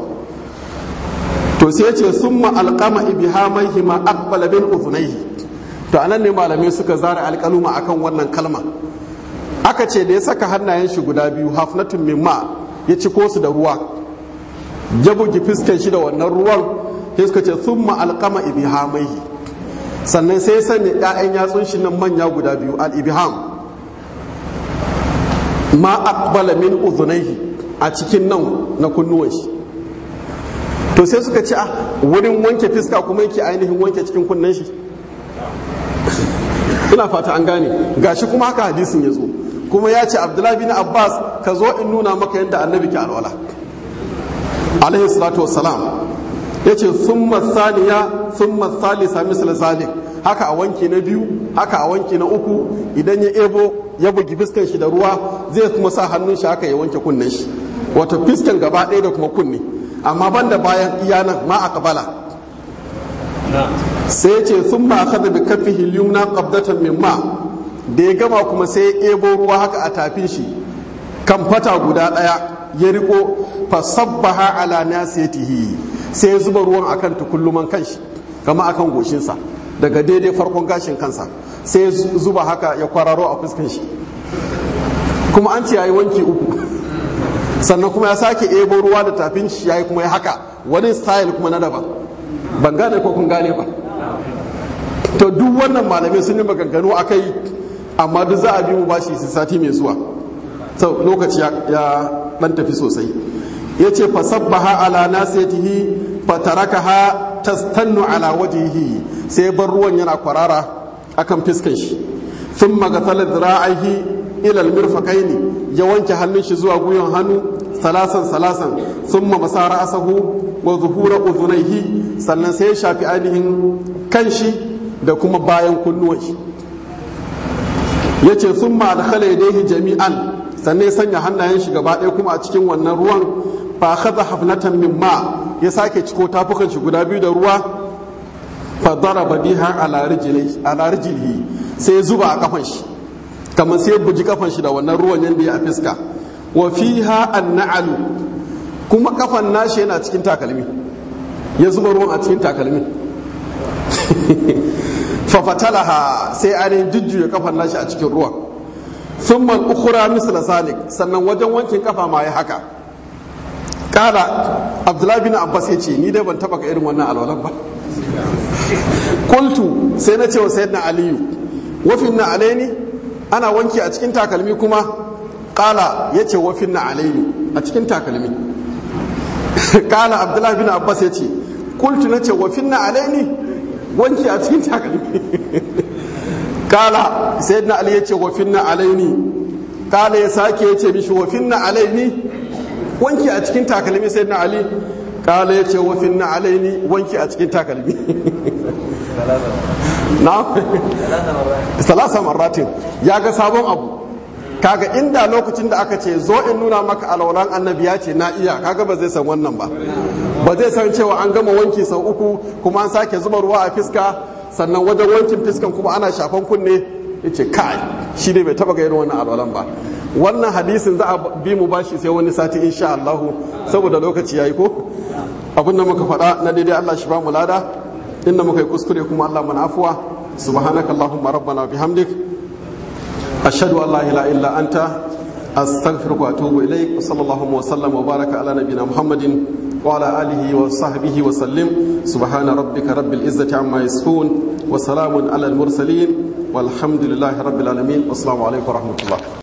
to sai ce summa alqama ibhamaihi ma aqbala bin udhunayhi to anan ne malamai suka zara alƙaluma akan wannan kalma aka ce da ya saka hannayen shi guda biyu hafnatun mimma ya ci su da ruwa ya bugi fiskan shi da wannan ruwan sai suka ce summa alqama ibhamaihi sannan sai sanya 'ya'yan yatsun shi nan manya guda biyu al-ibham ma aqbala min udhunayhi a cikin nan na kunnuwan shi to sai suka ce a wurin wanke fiska kuma yake ainihin wanke cikin kunnen shi ina fata an gane gashi kuma haka hadisin ya zo kuma ya ce abdullahi bin abbas ka zo in nuna maka yadda annabi ke alwala alaihi salatu wassalam ya ce summa saniya summa salisa misal zalik haka a wanki na biyu haka a wanki na uku idan ya ebo ya bugi fiskan shi da ruwa zai kuma sa hannun shi haka ya wanke kunnen shi wato fiskan gaba ɗaya da kuma kunne amma banda bayan iyanan ma a kabala sai ya ce sun ma aka bi kafihi yumna qabdatan min ma da ya gama kuma sai ya ebo ruwa haka a tafin shi kan fata guda ɗaya ya riko fa sabbaha ala nasiyatihi sai ya zuba ruwan akan tukulluman kanshi kama akan goshinsa daga daidai farkon gashin kansa sai ya zuba haka ya kwararo a fuskan shi kuma an ce yayi wanki uku sannan kuma ya sake ebo ruwa da tafin shi yayi kuma ya haka wani style kuma na daban ban gane ko kun gane ba to duk wannan malamai sun yi maganganu akai amma duk za a bi mu bashi su sati mai zuwa sau lokaci ya dan tafi sosai ya ce fasabbaha ala nasiyatihi fatarakaha tastannu ala wajihi sai bar ruwan yana kwarara akan fiskan shi thumma gathala dhira'ihi ila almirfaqaini ya wanke hannun shi zuwa gwiwan hannu salasan salasan thumma masara asahu wa zuhura udhunayhi sannan sai ya shafi ainihin kanshi da kuma bayan kunnuwan shi yace thumma adkhala yadayhi jami'an sannan ya sanya hannayen shi gaba ɗaya kuma a cikin wannan ruwan fa khadha hafnatan min ma ya sake ciko tafukan shi guda biyu da ruwa fa daraba biha ala rijlihi ala rijlihi sai ya zuba a kafan shi kamar sai ya buji kafan shi da wannan ruwan yanda ya a fiska wa fiha an-na'alu kuma kafan nashi yana cikin takalmi ya zuba ruwan a cikin takalmi fafatalaha sai ainihin jujjuya kafan nashi a cikin ruwan sun man ukura misla zalik sannan wajen wankin kafa ma ya haka kala abdullahi bin abbas ya ce ni dai ban taba ka irin wannan alwalan ba kultu sai na ce wa sayyidina aliyu wafin na alaini ana wanki a cikin takalmi kuma kala ya ce wafin na alaini a cikin takalmi kala abdullahi bin abbas ya ce kultu na ce wafin na alaini wanki a cikin takalmi kala sayyidina ali ya ce wafin na alaini kala ya sake ya ce mishi wafin na alaini wanki a cikin takalmi sayyidina ali kala ya ce wafin na alaini wanki a cikin takalmi na salasa marratin ya ga sabon abu kaga inda lokacin da aka ce zo in nuna maka alwalan annabi ya ce na iya kaga ba zai san wannan ba ba zai san cewa an gama wanki sau uku kuma an sake zuba ruwa a fiska sannan wajen wankin fiskan kuma ana shafan kunne ya ce kai shi ne bai taba ga irin wannan alwalan ba wannan hadisin za a bi mu bashi sai wani sati insha Allah saboda lokaci yayi ko abin da muka faɗa na daidai Allah shi ba mu lada inda muka yi kuskure kuma Allah mana afuwa subhanaka allahumma rabbana bihamdik ashhadu an la ilaha illa anta astaghfiruka wa atubu ilaik wa sallallahu wa sallam wa baraka ala nabiyyina muhammadin wa ala alihi wa sahbihi wa sallim subhana rabbika rabbil izzati amma yasifun wa salamun ala al mursalin walhamdulillahi rabbil alamin assalamu alaikum wa rahmatullah